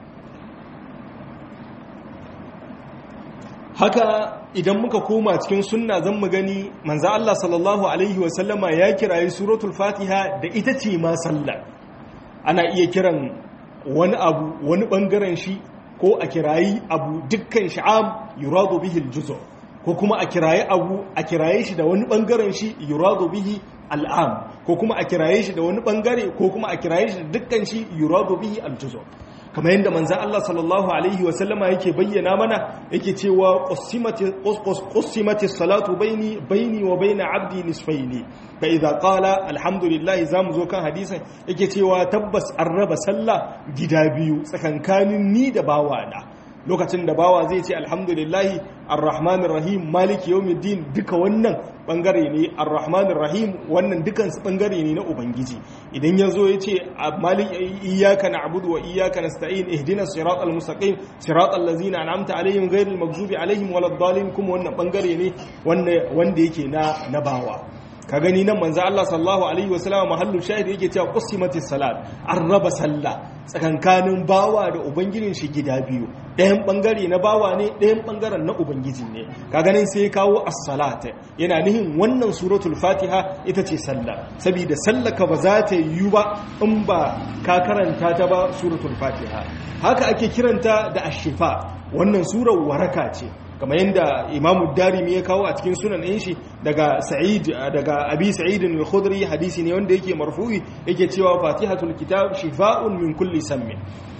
haka idan muka koma cikin sunna zan mu gani manzo Allah sallallahu alaihi wasallama ya kirayi suratul fatiha da ita ce ma sallah ana iya kiran wani abu wani bangaren shi ko a kirayi abu dukkan sha'am yuradu bihi aljuzu ko kuma a kirayi abu a kiraye shi da wani bangaren shi yuradu bihi al'am ko kuma a kiraye shi da wani bangare ko kuma a kiraye shi da dukkan shi yuradu bihi aljuzu kamar yadda manzan Allah sallallahu Alaihi wasallama yake bayyana mana yake cewa ƙusimati salatu baini baini wa baina abdi nisfaini fa idza qala alhamdulillah zamu zo kan hadisin yake cewa tabbas an raba sallah gida biyu tsakankanin ni da bawana lokacin da bawa zai ce alhamdulillahi arrahmanir rahim maliki yawmiddin duka wannan bangare ne arrahmanir rahim wannan dukan su bangare ne na ubangiji idan yazo yace malik iyyaka na'budu wa iyyaka nasta'in ihdinas siratal mustaqim siratal ladzina an'amta alaihim ghayril maghdubi alaihim waladdallin kuma wannan bangare ne wanda wanda yake na na bawa ka gani nan manzo Allah sallallahu alaihi wasallam mahallu shahid yake cewa qusimatis salat an raba sallah tsakankanin bawa da ubangijin shi gida biyu ɗayan bangare na bawa ne ɗayan bangaren na ubangiji ne ka ganin sai kawo as-salata yana nihin wannan suratul fatiha ita ce sallah saboda sallaka ba za ta yiwu ba in ba ka karanta ta ba suratul fatiha haka ake kiranta da ashifa wannan surar waraka ce kamar yadda imamu darimi ya kawo a cikin sunan ɗin shi daga sa'id daga abi sa'id al-khudri hadisi ne wanda yake marfu'i yake cewa fatihatul kitab shifa'un min kulli sammin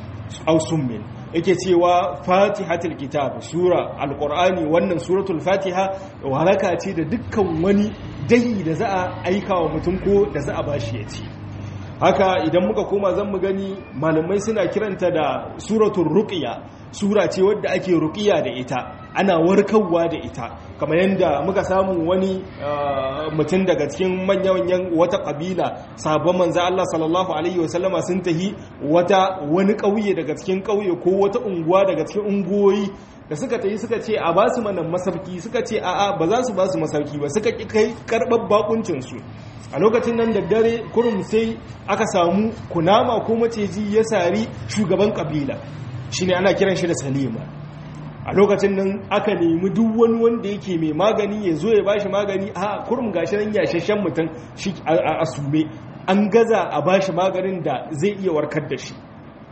aw summin yake cewa fatihatul kitab sura alqur'ani wannan suratul fatiha waraka ce da dukkan wani dai da za a aika wa mutum ko da za a bashi ya ci haka idan muka koma zan mu gani malamai suna kiranta da suratul ruqya sura ce wadda ake ruqiya da ita ana warkarwa da ita kamar yadda muka samu wani mutum daga cikin manyan wata kabila sabon manzo Allah sallallahu alaihi wasallama sun tahi wata wani kauye daga cikin kauye ko wata unguwa daga cikin unguwoyi da suka tayi suka ce a basu mana masauki suka ce a'a ba za su basu masauki ba suka kai karɓar bakuncin su a lokacin nan da dare kurum sai aka samu kunama ko maciji ya sari shugaban kabila shine ana kiran shi da salima a lokacin nan aka nemi duk wani wanda yake mai magani ya zo ya bashi magani a kurum gashi nan yashashen mutum shi a sume an gaza a bashi maganin da zai iya warkar da shi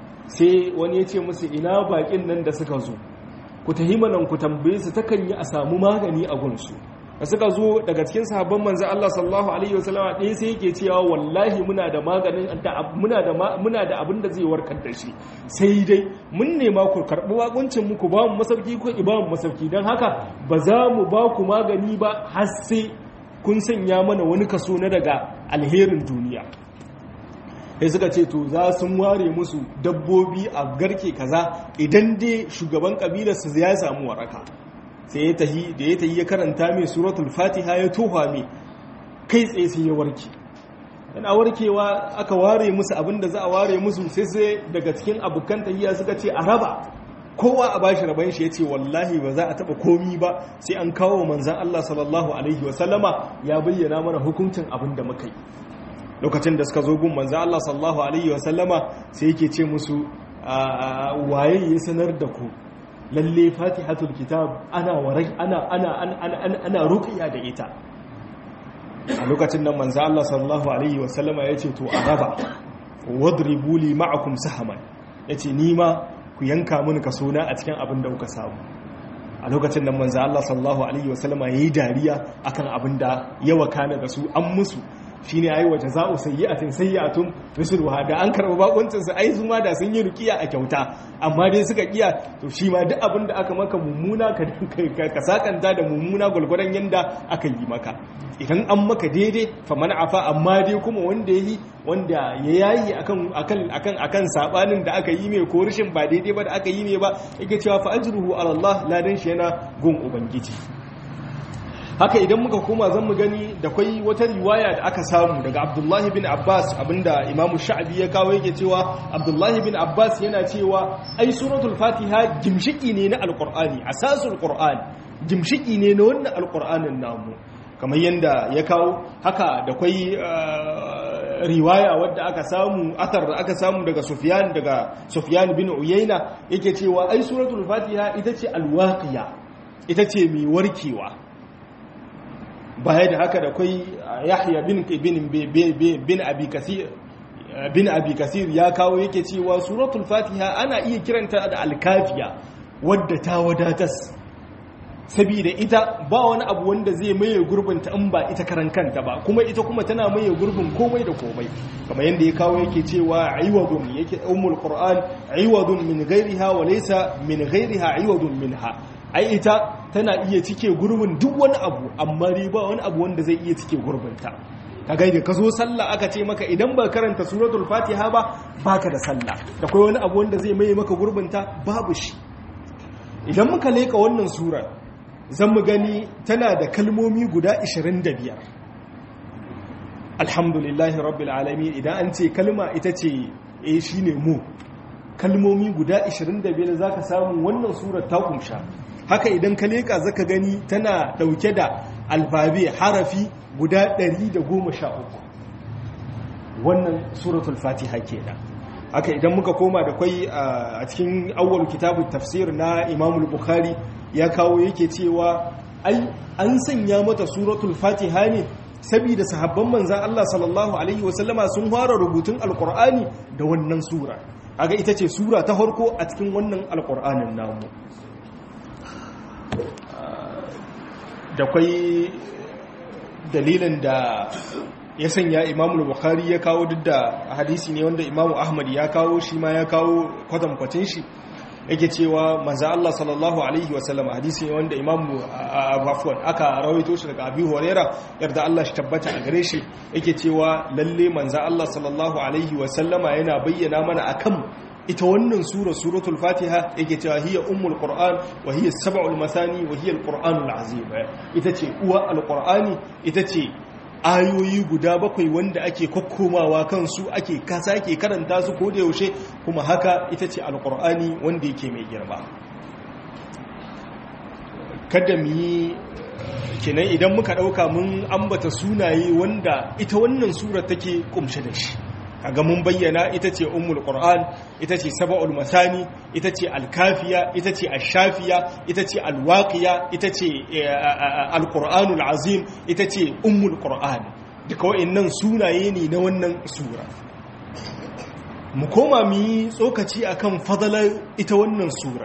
sai wani ya ce musu ina bakin nan da suka zo ku tahimanan ku tambaye su takan yi a samu magani a gunsu da suka zo daga cikin sahabban manzo Allah sallallahu alaihi wasallama ɗaya sai yake cewa wallahi muna da maganin muna da muna da abin da zai warkar da shi sai dai mun nema ku karɓi wakuncin mu ku ba mu masauki ko ki ba mu masauki dan haka ba za mu ba ku magani ba har sai kun sanya mana wani kaso na daga alherin duniya sai suka ce to za sun ware musu dabbobi a garke kaza idan dai shugaban kabilar su ya samu waraka sai ya tahi da ya tahi ya karanta mai suratul fatiha ya toha mai kai tsaye sai ya warke yana warkewa aka ware musu abin da za a ware musu sai sai daga cikin abokan tahiya suka ce a raba kowa a bashi raban shi ya ce wallahi ba za a taba komi ba sai an kawo manzan Allah sallallahu alaihi wasallama ya bayyana mana hukuncin abin da muka yi lokacin da suka zo gun manzan Allah sallallahu alaihi wasallama sai yake ce musu waye ya sanar da ku lalle fatihatul kitab ana warai ana ana ana ana ruqiya da ita a lokacin nan manzo Allah sallallahu alaihi wasallama yace to a raba wadribu li ma'akum sahaman yace ni ma ku yanka mini kaso na a cikin abin da kuka samu a lokacin nan manzo Allah sallallahu alaihi wasallama yayi dariya akan abin da ya wakana da su an musu shine ayi wa jaza'u sayyi'atin sayyi'atun misluha da an karba bakuncin su ai su ma da sun yi rukiya a kyauta amma dai suka kiya to shi ma duk abin da aka maka mummuna ka ka sakanta da mummuna gulguran yanda aka yi maka idan an maka daidai fa man afa amma dai kuma wanda yayi wanda ya yayi akan akan akan akan sabanin da aka yi mai ko rishin ba daidai ba da aka yi mai ba yake cewa fa ajruhu ala Allah ladan shi yana gun ubangiji haka idan muka koma zan mu gani da kwai wata riwaya da aka samu daga abdullahi bin abbas abinda imamu sha'abi ya kawo yake cewa abdullahi bin abbas yana cewa ai suratul fatiha gimshiki ne na alkur'ani asasul qur'an gimshiki ne na wannan alkur'anin namu kamar yadda ya kawo haka da kwai riwaya wadda aka samu athar da aka samu daga sufyan daga sufyan bin uyayna yake cewa ai suratul fatiha ita ce alwaqiya ita ce mai warkewa baya da haka da kwai yahya bin bin abi kasir bin abi kasir ya kawo yake cewa suratul fatiha ana iya kiranta da alkafiya wadda ta wadatas saboda ita ba wani abu wanda zai maye gurbin ta in ba ita karan kanta ba kuma ita kuma tana maye gurbin komai da komai kamar yadda ya kawo yake cewa aiwadun yake ummul qur'an aiwadun min ghairiha wa laysa min ghairiha aiwadun minha ai ita tana iya cike gurbin duk wani abu amma dai ba wani abu wanda zai iya cike gurbinta ka gaida ka zo sallah aka ce maka idan ba karanta suratul fatiha ba baka da sallah da kai wani abu wanda zai maye maka gurbinta babu shi idan muka leka wannan surar zan mu gani tana da kalmomi guda 25 alhamdulillahi rabbil alamin idan an ce kalma ita ce eh shine mu kalmomi guda 25 zaka samu wannan surar ta kumsha haka idan ka leka zaka gani tana dauke da albabe harafi guda 113 wannan suratul fatiha kenan haka idan muka koma da kwai a cikin awwal kitabut tafsir na imam bukhari ya kawo yake cewa ai an sanya mata suratul fatiha ne saboda sahabban manzan Allah sallallahu alaihi wasallama sun fara rubutun alkur'ani da wannan sura aga ita ce sura ta farko a cikin wannan alkur'anin namu da kwai dalilin da ya sanya imamu bukhari ya kawo duk da hadisi ne wanda imamu ahmad ya kawo shi ma ya kawo kwatankwacin shi yake cewa manzo Allah sallallahu alaihi wasallam hadisi ne wanda imamu afwan aka rawaito shi daga abi huraira yarda Allah shi tabbata a gare shi yake cewa lalle manzo Allah sallallahu alaihi wasallama yana bayyana mana akan ita wannan sura suratul fatiha yake cewa hiya ummul qur'an wa hiya sab'ul masani wa hiya alqur'anul azim ita ce uwa alqur'ani ita ce ayoyi guda bakwai wanda ake kokkomawa kansu ake kasa ke karanta su ko da yaushe kuma haka ita ce alqur'ani wanda yake mai girma kada mu yi kenan idan muka dauka mun ambata sunaye wanda ita wannan sura take kumshe da shi kaga mun bayyana ita ce ummul qur'an ita ce sab'ul masani ita ce alkafiya ita ce ashafiya ita ce alwaqiya ita ce alqur'anul azim ita ce ummul qur'an duka wayannan sunaye ne na wannan sura mu koma mu yi tsokaci akan fadalar ita wannan sura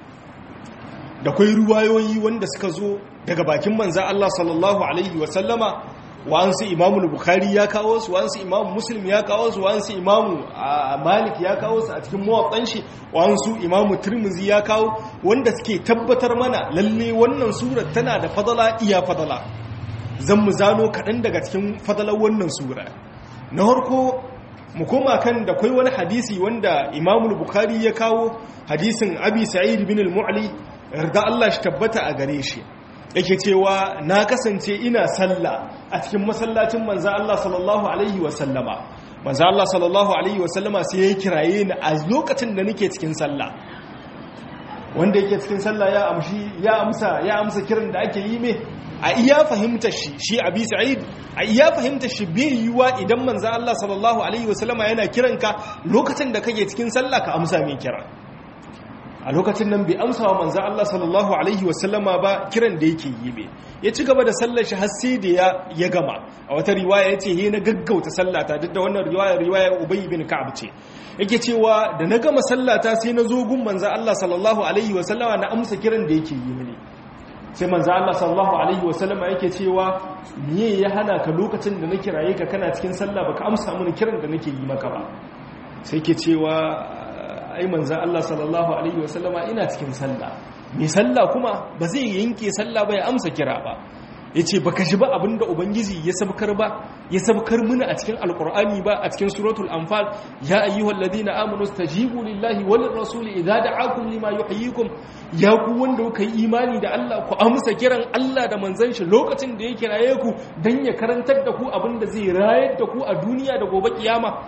da kai ruwayoyi wanda suka zo daga bakin manzo Allah sallallahu alaihi wa sallama wa'ansu imamu bukhari ya kawo su wa'ansu imamu muslim ya kawo su wa'ansu imamu malik ya kawo su a cikin mawaƙan shi wa'ansu imamu turmuzi ya kawo wanda suke tabbatar mana lalle wannan surar tana da fadala iya fadala zan mu zano kaɗan daga cikin fadalar wannan sura na harko mu koma kan da kwai wani hadisi wanda imamu bukhari ya kawo hadisin abi sa'id bin al-mu'li yarda Allah shi tabbata a gare shi yake cewa na kasance ina sallah a cikin masallacin manzo Allah sallallahu alaihi wa sallama manzo Allah sallallahu alaihi wa sallama sai ya kiraye ni a lokacin da nake cikin sallah wanda yake cikin sallah ya amshi ya amsa ya amsa kiran da ake yi me a iya fahimtar shi shi abi sa'id a iya fahimtar shi bai yiwa idan manzo Allah sallallahu alaihi wa sallama yana kiranka lokacin da kake cikin sallah ka amsa mai kira a lokacin nan bai amsa wa manzan Allah sallallahu Alaihi wasallama ba kiran da yake yi be ya ci gaba da sallar shi har sai da ya gama a wata riwaya ya ce he na gaggauta sallata duk da wannan riwaya riwaya ubay bin ka'ab ce yake cewa da na gama sallata sai na zo gun manzan Allah sallallahu Alaihi wasallama na amsa kiran da yake yi mini sai manzan Allah sallallahu Alaihi wasallama yake cewa miye ya hana ka lokacin da na kiraye ka kana cikin sallah baka amsa mini kiran da nake yi maka ba sai ke cewa ai manzan Allah sallallahu Alaihi wasallama ina cikin sallah mai sallah kuma ba zai yanke sallah ba ya amsa kira ba ya ce ba ka shi ba abinda ubangiji ya sabkar ba ya sabkar muna a cikin alkur'ani ba a cikin suratul anfal ya ayyuhal ladina amanu stajibu lillahi wal rasuli idza da'akum lima yuhyikum ya ku wanda kuka yi imani da Allah ku amsa kiran Allah da manzon shi lokacin da ya kiraye ku dan ya karantar da ku abinda zai rayar da ku a duniya da gobe kiyama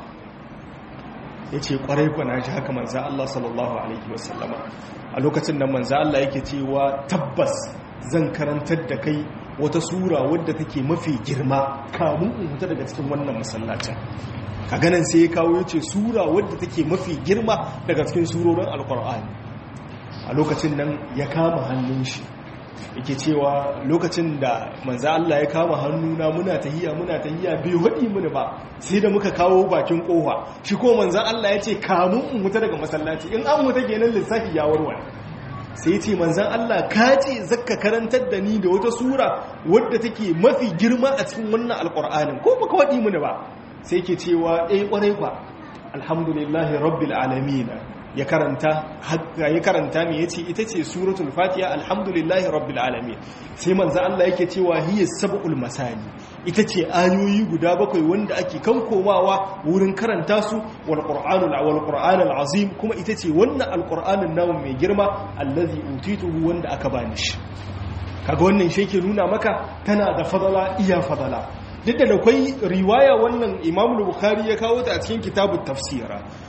ya ce kwarai kwana shi haka manza Allah sallallahu Alaihi wasallama a lokacin nan manza Allah yake cewa tabbas zan karantar da kai wata sura wadda take mafi girma kamun in huta daga cikin wannan masallacin a ganin sai ya kawo ya ce sura wadda take mafi girma daga cikin surorin alkur'ani a lokacin nan ya kama hannun shi yake cewa lokacin da manza Allah ya kama hannuna muna tahiya muna tahiya bai waɗi mini ba sai da muka kawo bakin ƙofa shi ko manzan Allah ya ce kamun in wuta daga masallaci in an wuta kenan lissafi ya warware sai ce manzan Allah ka ce zakka karantar da ni da wata sura wadda take mafi girma a cikin wannan alƙur'anin ko baka waɗi mini ba sai ke cewa eh ƙwarai kwa alhamdulillahi rabbil alamin ya karanta ya karanta me yace ita ce suratul fatiha alhamdulillahi rabbil alamin sai manzo Allah yake cewa hiya sab'ul masani ita ce ayoyi guda bakwai wanda ake kan komawa wurin karanta su wal qur'anul wal qur'anul azim kuma ita ce wannan alqur'anin namu mai girma allazi utituhu wanda aka bani shi kaga wannan shi ke nuna maka tana da fadala iya fadala duk da akwai riwaya wannan imam bukhari ya kawo ta a cikin kitabun tafsira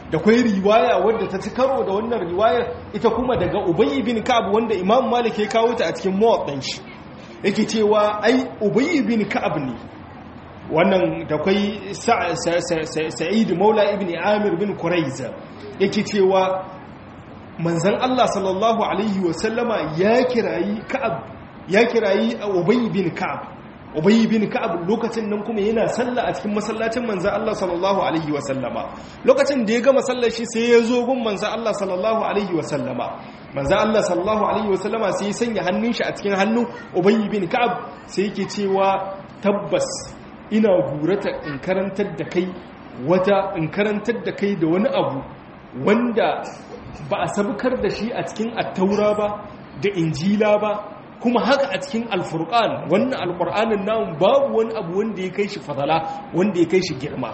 da kwai riwaya wadda ta ci karo da wannan riwayar ita kuma daga ubayy bin ka'ab wanda imam malik ya kawo ta a cikin muwaddan shi yake cewa ai ubayy bin ka'ab ne wannan da kwai sa'id maula ibn amir bin quraiza yake cewa manzon Allah sallallahu alaihi wasallama ya kirayi ka'ab ya kirayi ubay bin ka'ab ubay bin ka'ab lokacin nan kuma yana sallah a cikin masallacin manzon Allah sallallahu alaihi wasallama lokacin da ya gama sallar shi sai ya zo gun manzon Allah sallallahu alaihi wasallama manzon Allah sallallahu alaihi wasallama sai ya sanya hannun shi a cikin hannun ubay bin ka'ab sai yake cewa tabbas ina gurata in karantar da kai wata in karantar da kai da wani abu wanda ba a sabukar da shi a cikin attaura ba da injila ba kuma haka a cikin alfurqan wannan alqur'anin nan babu wani abu wanda ya kai shi fadala wanda ya kai shi girma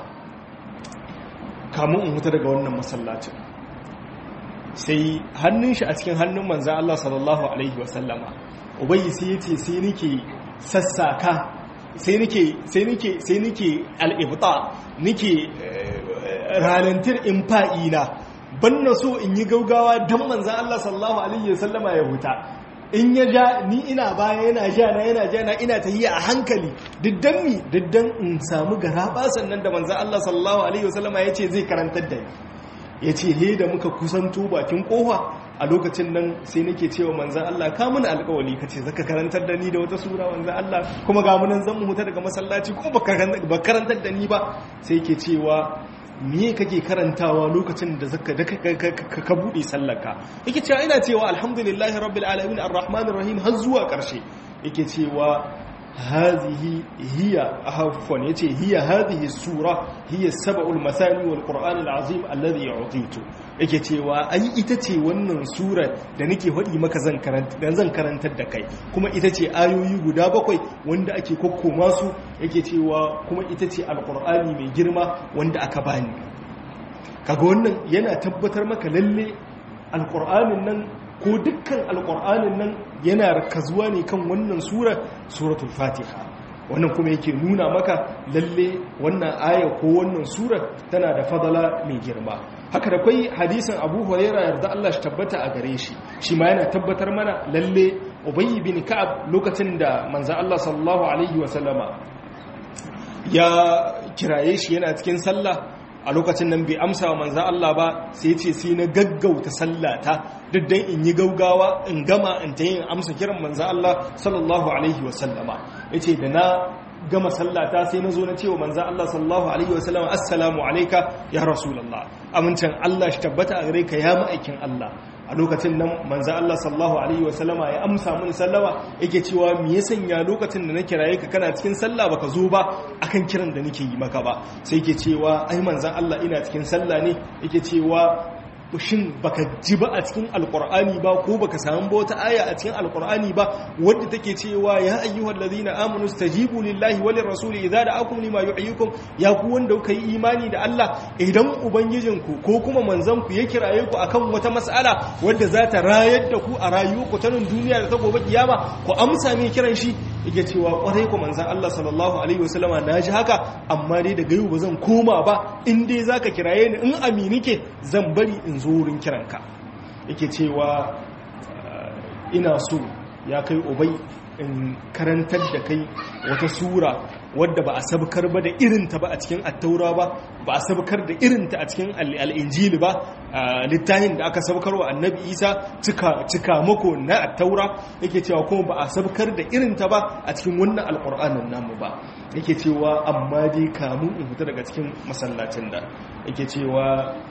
kamun in huta daga wannan masallacin sai hannun shi a cikin hannun manzo Allah sallallahu alaihi wasallama ubayyi sai yace sai nake sassaka sai nake sai nake sai nake al-ibta nake ralantir in fa'ina ban na so in yi gaugawa don manzan Allah sallallahu Alaihi wasallama ya huta in ya ja ni ina baya yana ja na yana ja na ina ta a hankali diddan mi diddan in samu garaba sannan da manzan Allah sallallahu Alaihi wasallama ya ce zai karantar da ni ya ce he da muka kusanto bakin kofa a lokacin nan sai nake cewa manzan Allah ka muna alkawali ka ce zaka karantar da ni da wata sura manzan Allah kuma ga munan zan mu huta daga masallaci ko ba karantar da ni ba sai ke cewa me kake karantawa lokacin da zaka da ka bude sallaka yake cewa ina cewa alhamdulillahi rabbil alamin arrahmanir rahim har zuwa karshe yake cewa hadhihi hiya ahfan yace hiya hadhihi sura hiya sab'ul masani wal qur'an al azim alladhi yu'titu yake cewa ai ita ce wannan sura da nake hadi maka zan karanta dan zan karantar da kai kuma ita ce ayoyi guda bakwai wanda ake kokkoma su yake cewa kuma ita ce alqur'ani mai girma wanda aka bani kaga wannan yana tabbatar maka lalle alqur'anin nan ko dukkan alƙur'anin nan yana rakazuwa ne kan wannan sura suratul fatiha wannan kuma yake nuna maka lalle wannan aya ko wannan sura tana da fadala mai girma haka da kwai hadisin abu huraira yarda Allah shi tabbata a gare shi shi ma yana tabbatar mana lalle ubayy bin ka'ab lokacin da manzo Allah sallallahu alaihi wa sallama ya kiraye shi yana cikin sallah a lokacin nan bai amsa wa manzan Allah ba sai ce sai na gaggauta sallata duk dan in yi gaugawa in gama in ta yin amsa kiran manzan Allah sallallahu alaihi wasallama ya ce da na gama sallata sai na zo na cewa manzan Allah sallallahu alaihi wasallama assalamu alaika ya rasulallah amincin Allah shi tabbata a gare ka ya ma'aikin Allah a lokacin nan manzo Allah sallallahu alaihi wasallama ya amsa mun sallama yake cewa me ya sanya lokacin da na kiraye ka kana cikin sallah baka zo ba akan kiran da nake yi maka ba sai yake cewa ai manzo Allah ina cikin sallah ne yake cewa shin baka ji ba a cikin alkur'ani ba ko baka samu ba wata aya a cikin alkur'ani ba wadda take cewa ya ayyuhal ladina amanu stajibu lillahi walir rasuli idza da'akum lima yuhyikum ya ku wanda kuka yi imani da Allah idan ubangijinku ko kuma manzon ku ya kiraye ku akan wata mas'ala wadda za ta rayar da ku a rayuwarku ta nan duniya da ta gobe kiyama ku amsa mai kiran shi yake cewa kwarai ku manzon Allah sallallahu alaihi wasallama naji haka amma dai daga yau ba zan koma ba in dai zaka kiraye ni in amini ke zan bari in zo wurin kiranka yake cewa ina so ya kai ubai in karantar da kai wata sura wadda ba a sabkar ba da irinta ba a cikin attaura ba ba a sabkar da irinta a cikin al'injili ba littafin da aka sabkar wa annabi isa cika mako na attaura yake cewa kuma ba a sabkar da irinta ba a cikin wannan alƙur'anin namu ba yake cewa amma dai kamun in fita daga cikin masallacin da yake cewa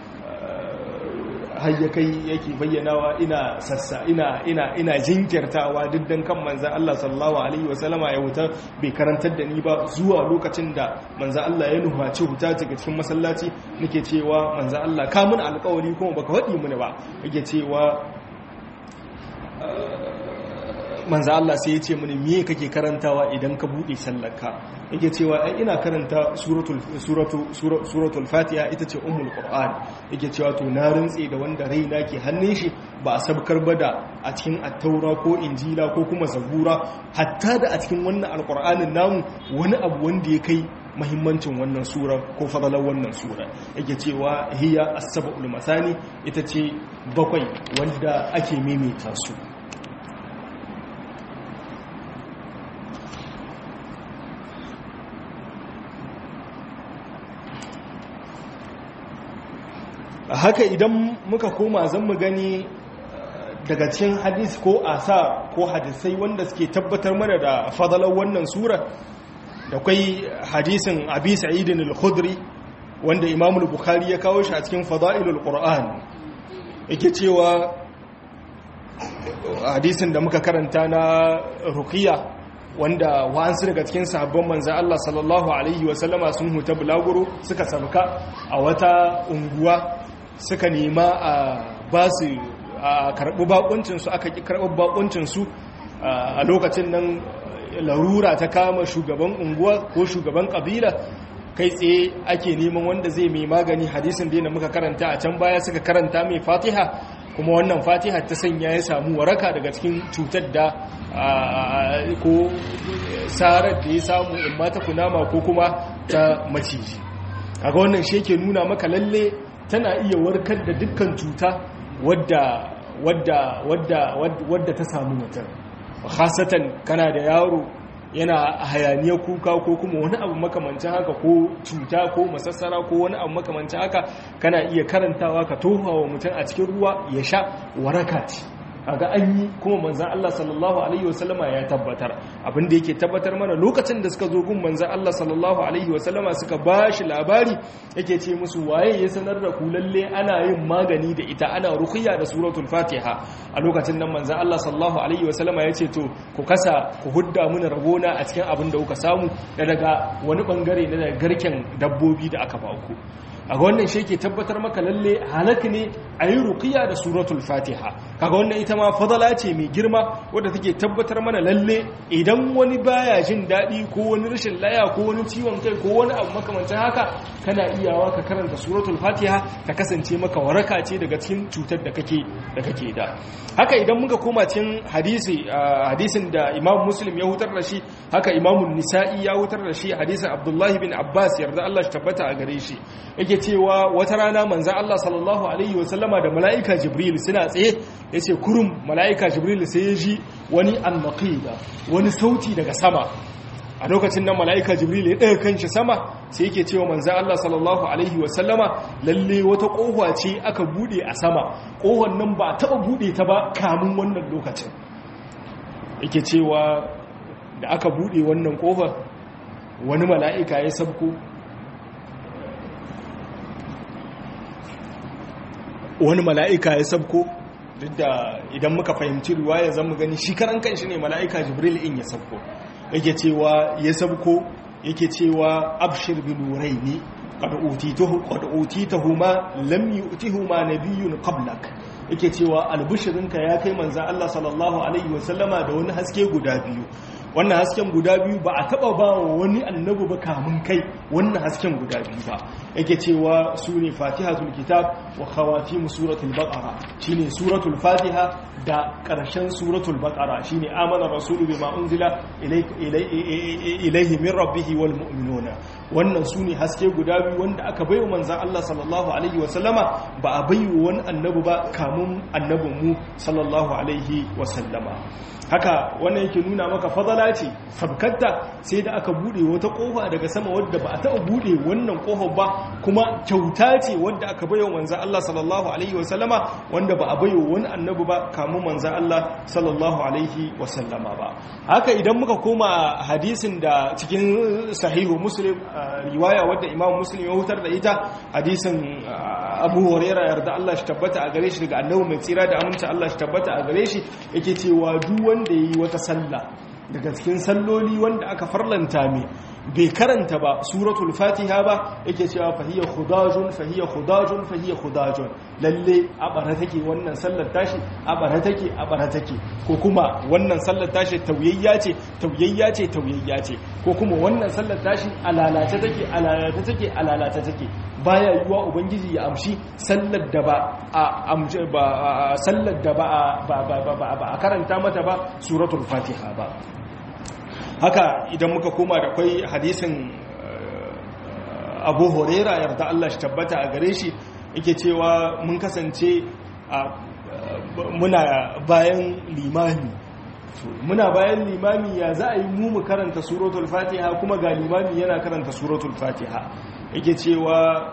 har ya kai yake bayyanawa ina sassa ina ina ina jinkirtawa duk dan kan manzon Allah sallallahu alaihi wasallama ya huta bai karantar da ni ba zuwa lokacin da manzon Allah ya nuhaci huta daga cikin masallaci nake cewa manzon Allah ka mun alƙawari kuma baka faɗi mini ba yake cewa manzo Allah sai ya ce mini me kake karantawa idan ka bude sallarka yake cewa ai ina karanta suratul suratu suratul fatiha ita ce ummul qur'an yake cewa to na rintse da wanda raina ke hannun shi ba a sabkar bada a cikin attaura ko injila ko kuma zabura hatta da a cikin wannan alqur'anin namu wani abu wanda ya kai mahimmancin wannan sura ko fadalar wannan sura yake cewa hiya as-sab'ul masani ita ce bakwai wanda ake maimaita su haka idan muka koma zan mu gani daga cikin hadis ko asa ko hadisai wanda suke tabbatar mana da fadalar wannan sura da kwai hadisin abi sa'idin al-khudri wanda imam al-bukhari ya kawo shi a cikin fadailul qur'an yake cewa hadisin da muka karanta na ruqiya wanda wa'ansu daga cikin sahabban manzo Allah sallallahu alaihi wa sallama sun huta bulaguro suka sabka a wata unguwa suka nema a basu a karɓi bakuncinsu aka ƙi karɓi bakuncinsu a lokacin nan larura ta kama shugaban unguwa ko shugaban ƙabila kai tsaye ake neman wanda zai mai magani hadisin da muka karanta a can baya suka karanta mai fatiha kuma wannan fatiha ta sanya ya samu waraka daga cikin cutar da ko sarar da ya samu in mata kunama ko kuma ta maciji kaga wannan shi yake nuna maka lalle tana iya warkar da dukkan cuta wadda wadda wadda wadda ta samu mutum khasatan kana da yaro yana hayaniyar kuka ko kuma wani abu makamancin haka ko cuta ko masassara ko wani abu makamancin haka kana iya karantawa ka tofa wa mutum a cikin ruwa ya sha waraka ce kaga an yi kuma manzan Allah sallallahu alaihi wasallama ya tabbatar abin da yake tabbatar mana lokacin da suka zo gun manzan Allah sallallahu alaihi wasallama suka ba shi labari yake ce musu waye ya sanar da ku lalle ana yin magani da ita ana ruqya da suratul fatiha a lokacin nan manzan Allah sallallahu alaihi wasallama ya ce to ku kasa ku hudda muna rabona a cikin abin da kuka samu da daga wani bangare na garken dabbobi da aka ba ku a wannan shi ke tabbatar maka lalle halak ne a yi rukiya da suratul fatiha kaga wannan ita ma fadala ce mai girma wadda take tabbatar mana lalle idan wani baya jin daɗi ko wani rashin laya ko wani ciwon kai ko wani abu makamancin haka kana iyawa ka karanta suratul fatiha ta kasance maka waraka ce daga cikin cutar da kake da kake da haka idan muka koma cikin hadisi hadisin da imam muslim ya hutar da shi haka imam nisa'i ya hutar da shi hadisin abdullahi bin abbas yarda Allah shi tabbata a gare shi yake cewa wata rana manzan Allah sallallahu Alaihi wasallama da mala'ika Jibril suna tsaye ya ce kurum mala'ika Jibril sai ya ji wani annaqida wani sauti daga sama a lokacin nan mala'ika Jibril ya ɗaya kanshi sama sai yake cewa manzan Allah sallallahu Alaihi wasallama lalle wata ƙohuwa ce aka buɗe a sama ƙohon nan ba taɓa buɗe ta ba kamun wannan lokacin yake cewa da aka buɗe wannan ƙofar wani mala'ika ya sabko wani mala'ika ya sabko duk da idan muka fahimci ruwaya zan mu gani shi karan kanshi ne mala'ika jibril in ya sabko yake cewa ya sabko yake cewa abshir bi nuraini qad utituhu qad utitahuma lam yu'tihuma nabiyyun qablak yake cewa albushirinka ya kai manzo Allah sallallahu alaihi wasallama da wani haske guda biyu wannan hasken guda biyu ba a taba ba wa wani annabi ba kamun kai wannan hasken guda biyu ba yake cewa su ne fatihatul kitab wa khawatimu suratul baqara shine suratul fatiha da karshen suratul baqara shine amana rasulu bima unzila ilayhi min rabbih wal mu'minuna wannan su ne haske guda biyu wanda aka baiwa manzon Allah sallallahu alaihi wa sallama ba a baiwa wani annabi ba kamun annabin mu sallallahu alaihi wa sallama haka wannan yake nuna maka fadala ce sabkatta sai da aka bude wata kofa daga sama wadda ba a taɓa bude wannan kofar ba kuma kyauta ce wadda aka bayo manzan Allah sallallahu alaihi wasallama wanda ba a bayo wani annabi ba kamun manzan Allah sallallahu alaihi wasallama ba haka idan muka koma hadisin da cikin sahihu muslim riwaya wadda imam muslim ya hutar da ita hadisin abu huraira yarda Allah shi tabbata a gare shi daga annabi mai tsira da aminci Allah shi tabbata a gare shi yake cewa duk wanda yi wata sallah daga cikin salloli wanda aka farlanta mai bai karanta ba suratul fatiha ba yake cewa fahiyya khudajun fahiyya khudajun fahiyya khudajun lalle a bara take wannan sallar tashi a bara take a bara take ko kuma wannan sallar tashi tauyayya ce tauyayya ce tauyayya ce ko kuma wannan sallar tashi alalace take alalace take alalace take baya yiwa ubangiji ya amshi sallar da ba a amshi ba sallar da ba ba a karanta mata ba suratul fatiha ba haka idan muka koma da kwai hadisin abu horera yarda Allah shi tabbata a gare shi yake cewa mun kasance muna bayan limami muna bayan limami ya za a yi mu mu karanta suratul fatiha kuma ga limami yana karanta suratul fatiha yake cewa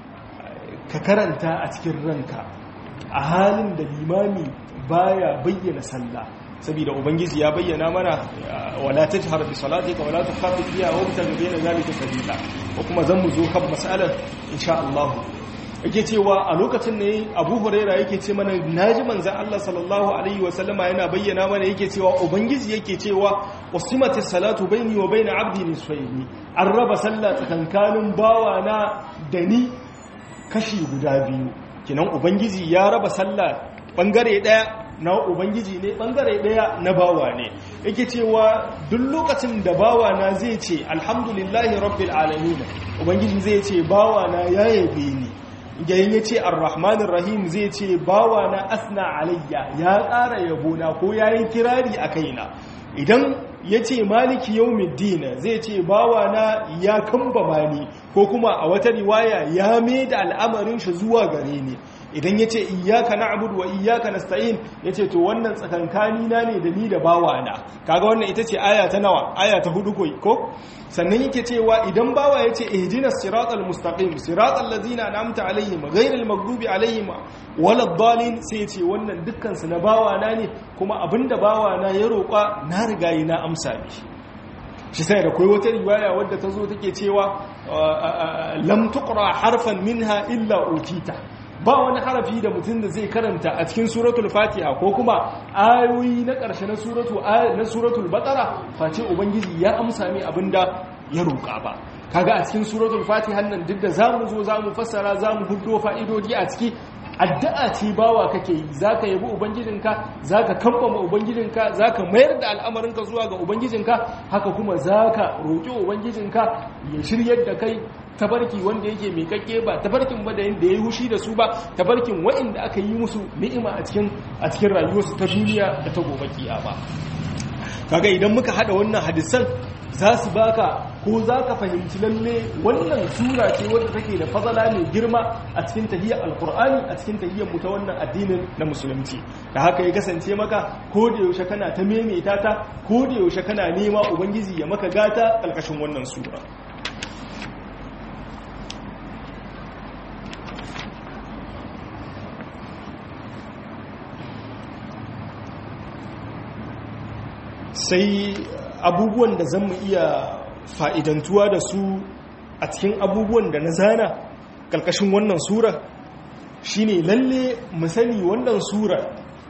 ka karanta a cikin ranka a halin da limami baya bayyana sallah saboda ubangiji ya bayyana mana wala tajhar bi salatika wala tukhafit biha wa tabta bayna zalika sabila ko kuma zan mu zo kan mas'alar insha Allah yake cewa a lokacin ne Abu Huraira yake ce mana naji manzon Allah sallallahu alaihi wa sallama yana bayyana mana yake cewa ubangiji yake cewa usimati salatu baini wa baina abdi nisfaini an raba sallah tsakankanin bawa na da ni kashi guda biyu kinan ubangiji ya raba sallah bangare daya na ubangiji ne bangare daya na bawa ne yake cewa duk lokacin da bawa na zai ce alhamdulillahi rabbil alamin ubangiji zai ce bawa na ya yabe ni yayin ya ce arrahmanir rahim zai ce bawa na asna alayya ya ƙara yabo na ko yayin kirari a kaina idan ya ce maliki yawmiddin zai ce bawa na ya kambama ni ko kuma a wata riwaya ya mai da al'amarin shi zuwa gare ni idan ya ce iyaka na abudu wa iyaka na sta'in ya ce to wannan tsakankani na ne da ni da bawa na kaga wannan ita ce aya ta nawa aya ta hudu ko sannan yake cewa idan bawa ya ce ihdina siratal mustaqim siratal ladzina an'amta alaihim ghairil maghdubi alaihim waladdallin sai ya ce wannan dukkan su na bawa na ne kuma abinda bawa na ya roƙa na riga yi na amsa ne shi sai da kai wata riwaya wadda ta zo take cewa lam tuqra harfan minha illa utita ba wani harafi da mutum da zai karanta a cikin suratul fatiha ko kuma ayoyi na ƙarshe na suratul na suratul baqara face ubangiji ya amsa mai abinda ya roƙa ba kaga a cikin suratul fatiha nan duk da zamu zo zamu fassara zamu huddo fa'idodi a ciki addu'a ce bawa kake yi zaka yabi ubangijinka zaka kambama ubangijinka zaka mayar da al'amarinka zuwa ga ubangijinka haka kuma zaka roƙi ubangijinka ya shiryar da kai tabarki wanda yake mai kakke ba tabarkin ba da ya yi hushi da su ba tabarkin waɗanda aka yi musu ni'ima a cikin a cikin rayuwarsu ta duniya da ta gobe kiyama kaga idan muka hada wannan hadisan za su baka ko za ka fahimci lalle wannan sura ce wadda take da fazala mai girma a cikin tahiyyar alkur'ani a cikin tahiyyar mu ta wannan addinin na musulunci da haka ya kasance maka ko da yaushe kana ta maimaita ta ko da yaushe kana nema ubangiji ya maka gata ƙarƙashin wannan sura sai abubuwan da zan mu iya fa'idantuwa da su a cikin abubuwan da na zana ƙarƙashin wannan sura shine lalle mu sani wannan sura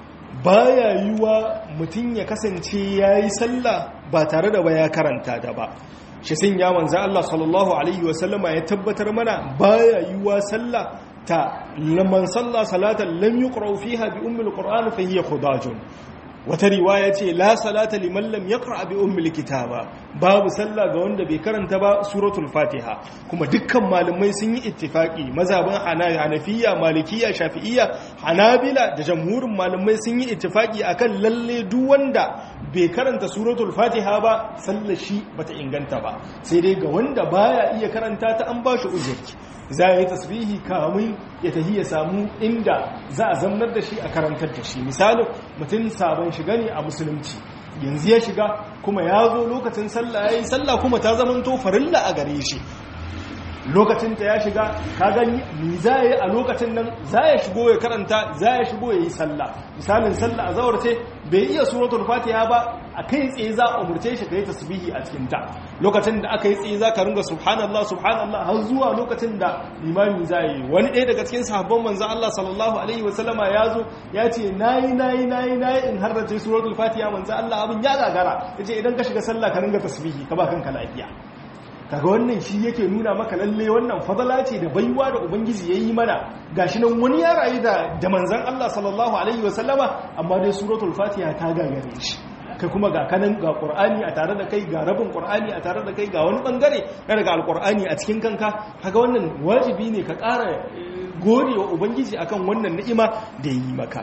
baya yiwa mutum ya kasance ya yi sallah ba tare da ba ya karanta da ba shi sun ya manza Allah sallallahu Alaihi wasallama ya tabbatar mana baya yiwa sallah ta laman sallah salatan lam yi fiha bi ummul qur'an fa hiya khudajun wata riwaya ce la salata liman lam yaqra bi ummil kitaba babu sallah ga wanda bai karanta ba suratul fatiha kuma dukkan malamai sun yi ittifaki mazhabin hanafiya malikiya shafi'iyya hanabila da jamhurin malamai sun yi ittifaki akan lalle duk wanda bai karanta suratul fatiha ba sallar shi bata inganta ba sai dai ga wanda baya iya karanta ta an bashi uzuri za yi tasbihi kamun ya tahi ya samu inda za a zamnar da shi a karantar da shi misali mutum sabon shiga ne a musulunci yanzu ya shiga kuma ya zo lokacin sallah ya yi sallah kuma ta zamanto farilla a gare shi lokacin ta ya shiga ka gani ni za yi a lokacin nan za ya shigo ya karanta za ya shigo ya yi sallah misalin sallah a zawar ce bai iya suratul fatiha ba a kai tsaye za a umurce shi ka yi tasbihi a cikin ta lokacin da aka yi tsaye za ka ringa subhanallah subhanallah har zuwa lokacin da limami za yi wani ɗaya daga cikin sahabban manzon Allah sallallahu alaihi wa sallama ya zo ya ce nayi nayi nayi nayi in harrace suratul fatiha manzon Allah abin ya gagara yace idan ka shiga sallah ka ringa tasbihi ka ba kanka lafiya kaga wannan shi yake nuna maka lalle wannan fadala ce da baiwa da ubangiji ya yi mana gashi nan wani ya rayu da da manzon Allah sallallahu alaihi wasallama amma dai suratul fatiha ta gagare shi kai kuma ga kanan ga qur'ani a tare da kai ga rabin qur'ani a tare da kai ga wani bangare na daga alqur'ani a cikin kanka kaga wannan wajibi ne ka ƙara godewa ubangiji akan wannan ni'ima da yi maka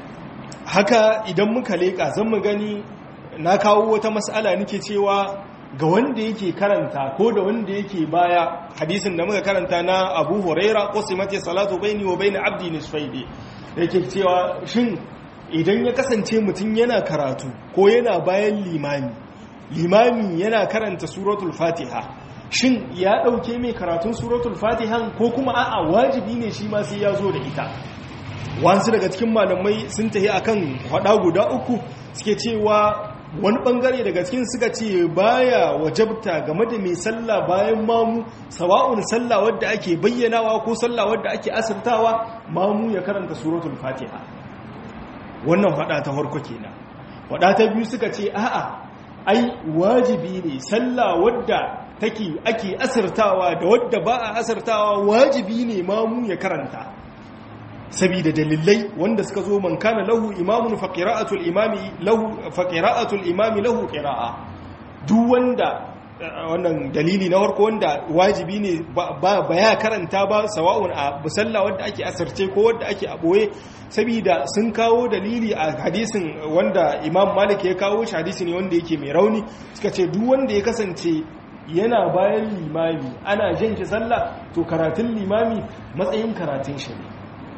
haka idan muka leka zan mu gani na kawo wata mas'ala nake cewa ga wanda yake karanta ko da wanda yake baya hadisin da muka karanta na Abu Huraira qasimati salatu baini wa baini abdi nisfaini yake cewa shin idan ya kasance mutum yana karatu ko yana bayan limami limami yana karanta suratul fatiha shin ya ɗauke mai karatun suratul fatiha ko kuma a'a wajibi ne shi ma sai ya zo da ita wasu daga cikin malamai sun tafi akan hada guda uku suke cewa wani bangare daga cikin suka ce baya wajabta game da mai sallah bayan mamu sawa'un sallah wadda ake bayyanawa ko sallah wadda ake asirtawa mamu ya karanta suratul fatiha wannan hada ta farko kenan hada ta biyu suka ce a'a ai wajibi ne sallah wadda take ake asirtawa da wadda ba a asirtawa wajibi ne mamu ya karanta sabida dalilai wanda suka zo man kana lahu imamun fa qira'atul imami lahu fa qira'atul imami lahu qira'a duk wanda wannan dalili na farko wanda wajibi ne ba ya karanta ba sawa'un a musalla wanda ake asarce ko wanda ake aboye saboda sun kawo dalili a hadisin wanda imam malik ya kawo shi hadisi ne wanda yake mai rauni suka ce duk wanda ya kasance yana bayan limami ana jan shi sallah to karatun limami matsayin karatun shi ne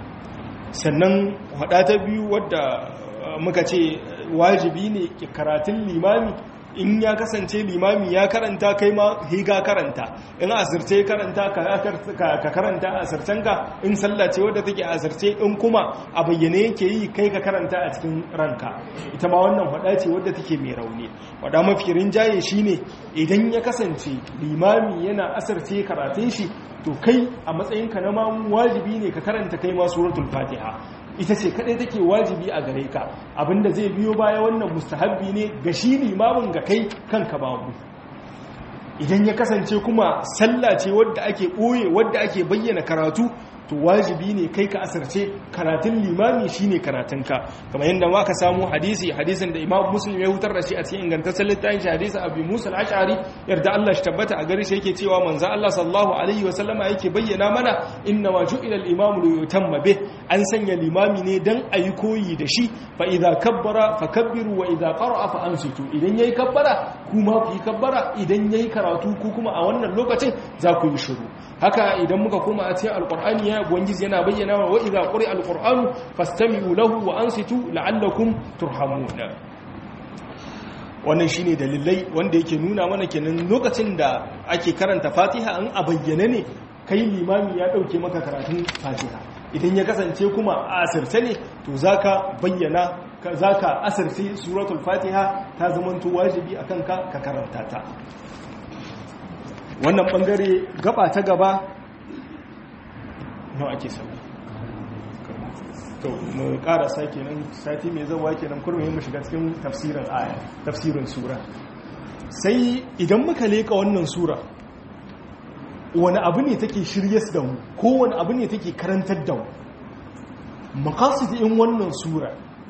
sannan hada ta biyu wadda muka ce wajibi ne karatun limami in ya kasance limami ya karanta kai ma higa karanta in asirce karanta ka karanta asircenka in sallace wadda take asirce in kuma a bayyane yake yi kai ka karanta a cikin ranka ita ma wannan hada ce wadda take mai rauni wada mafi rinjaye shine idan ya kasance limami yana asirce karatun shi to kai a matsayinka na mamu wajibi ne ka karanta kai ma suratul fatiha ita ce kadai take wajibi a gare ka abinda zai biyo baya wannan mustahabbi ne ga shi limamin ga kai kanka babu idan ya kasance kuma sallah ce wadda ake ɓoye wadda ake bayyana karatu to wajibi ne kai ka asarce karatun limami shine karatunka kamar yadda ma ka samu hadisi hadisin da imam muslim ya hutar da shi a cikin ingantaccen littafin shi hadisi abu musa al-ash'ari yarda Allah shi tabbata a gare shi yake cewa manzo Allah sallallahu alaihi wa sallama yake bayyana mana inna ma ju'ila al-imamu li yutamma bih an sanya limami ne dan ayi koyi da shi fa idza kabbara fakabbiru wa idza qara'a fa ansitu idan yayi kabbara kuma ku yi kabbara idan yayi karatu ku kuma a wannan lokacin za ku yi shiru haka idan muka koma a cikin alqur'ani ya ubangiji yana bayyana wa idza quri alqur'anu fastami'u lahu wa ansitu la'allakum turhamun wannan shine dalilai wanda yake nuna mana kenan lokacin da ake karanta fatiha an a bayyane ne kai limami ya dauke maka karatun fatiha idan ya kasance kuma a asirce ne to zaka bayyana zaka asirce suratul fatiha ta zamanto wajibi akan ka ka karanta ta wannan bangare gaba ta gaba nawa ake sauri to mu karasa kenan sati mai zawa kenan kurmi mu shiga cikin tafsirin aya tafsirin sura sai idan muka leka wannan sura wani abu ne take shiryas da mu ko wani abu ne take karantar da mu in wannan sura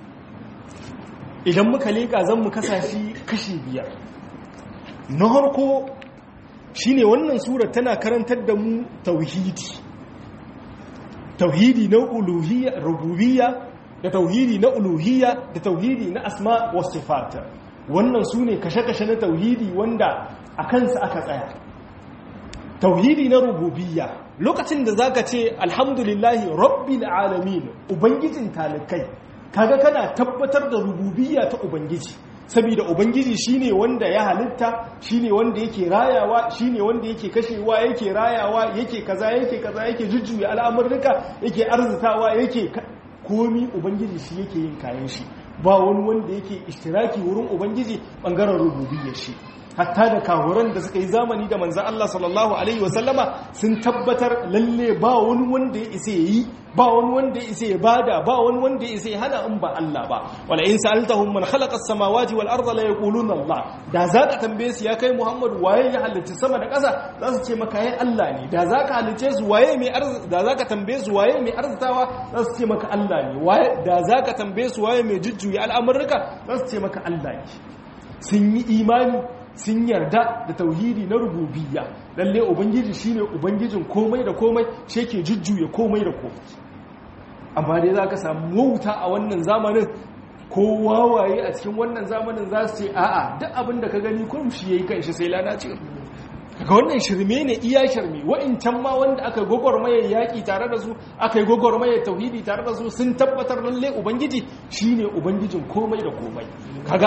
idan muka leka zan mu kasashi kashi biyar na harko shine wannan sura tana karantar da mu tauhidi tauhidi na uluhiyya rububiyya da tauhidi na uluhiyya da tauhidi na asma wa sifat wannan sune kashe-kashe na tauhidi wanda a kansa aka tsaya tauhidi na rububiyya lokacin da zaka ce alhamdulillahi rabbil alamin ubangijin talikai kaga kana tabbatar da rububiyya ta ubangiji saboda ubangiji shine wanda ya halitta shine wanda yake rayawa shine wanda yake kashewa yake rayawa yake kaza yake kaza yake jujjuya al'amurruka yake arzitawa yake komi ubangiji shi yake yin kayan shi ba wani wanda yake ishtiraki wurin ubangiji bangaren rububiyyar shi hatta da kawuran da suka yi zamani da manzan Allah sallallahu Alaihi wasallama sun tabbatar lalle ba wani wanda ya isa yi ba wani wanda ya isa ya bada ba wani wanda ya isa ya hana in ba Allah ba wala in sa'altahum man khalaqa as-samawati wal arda la yaquluna Allah da zaka tambaye su ya kai Muhammad waye ya halitta sama da ƙasa za su ce maka yayi Allah ne da zaka halice su waye mai arz da zaka tambaye su waye mai arzitawa za su ce maka Allah ne waye da zaka tambaye su waye mai jujjuya al'amurruka za su ce maka Allah ne sun yi imani sun yarda da tauhidi na rububiyya lalle ubangiji shine ubangijin komai da komai shi yake jujjuya komai da komai amma dai zaka samu wauta a wannan zamanin ko wawaye a cikin wannan zamanin za su ce a'a duk abin da ka gani kurum shi yayi kanshi sai lalace kaga wannan shirme ne iya shirme wa'incan ma wanda aka gwagwarmayar yaƙi tare da su aka yi gwagwarmayar tauhidi tare da su sun tabbatar lalle ubangiji shine ubangijin komai da komai kaga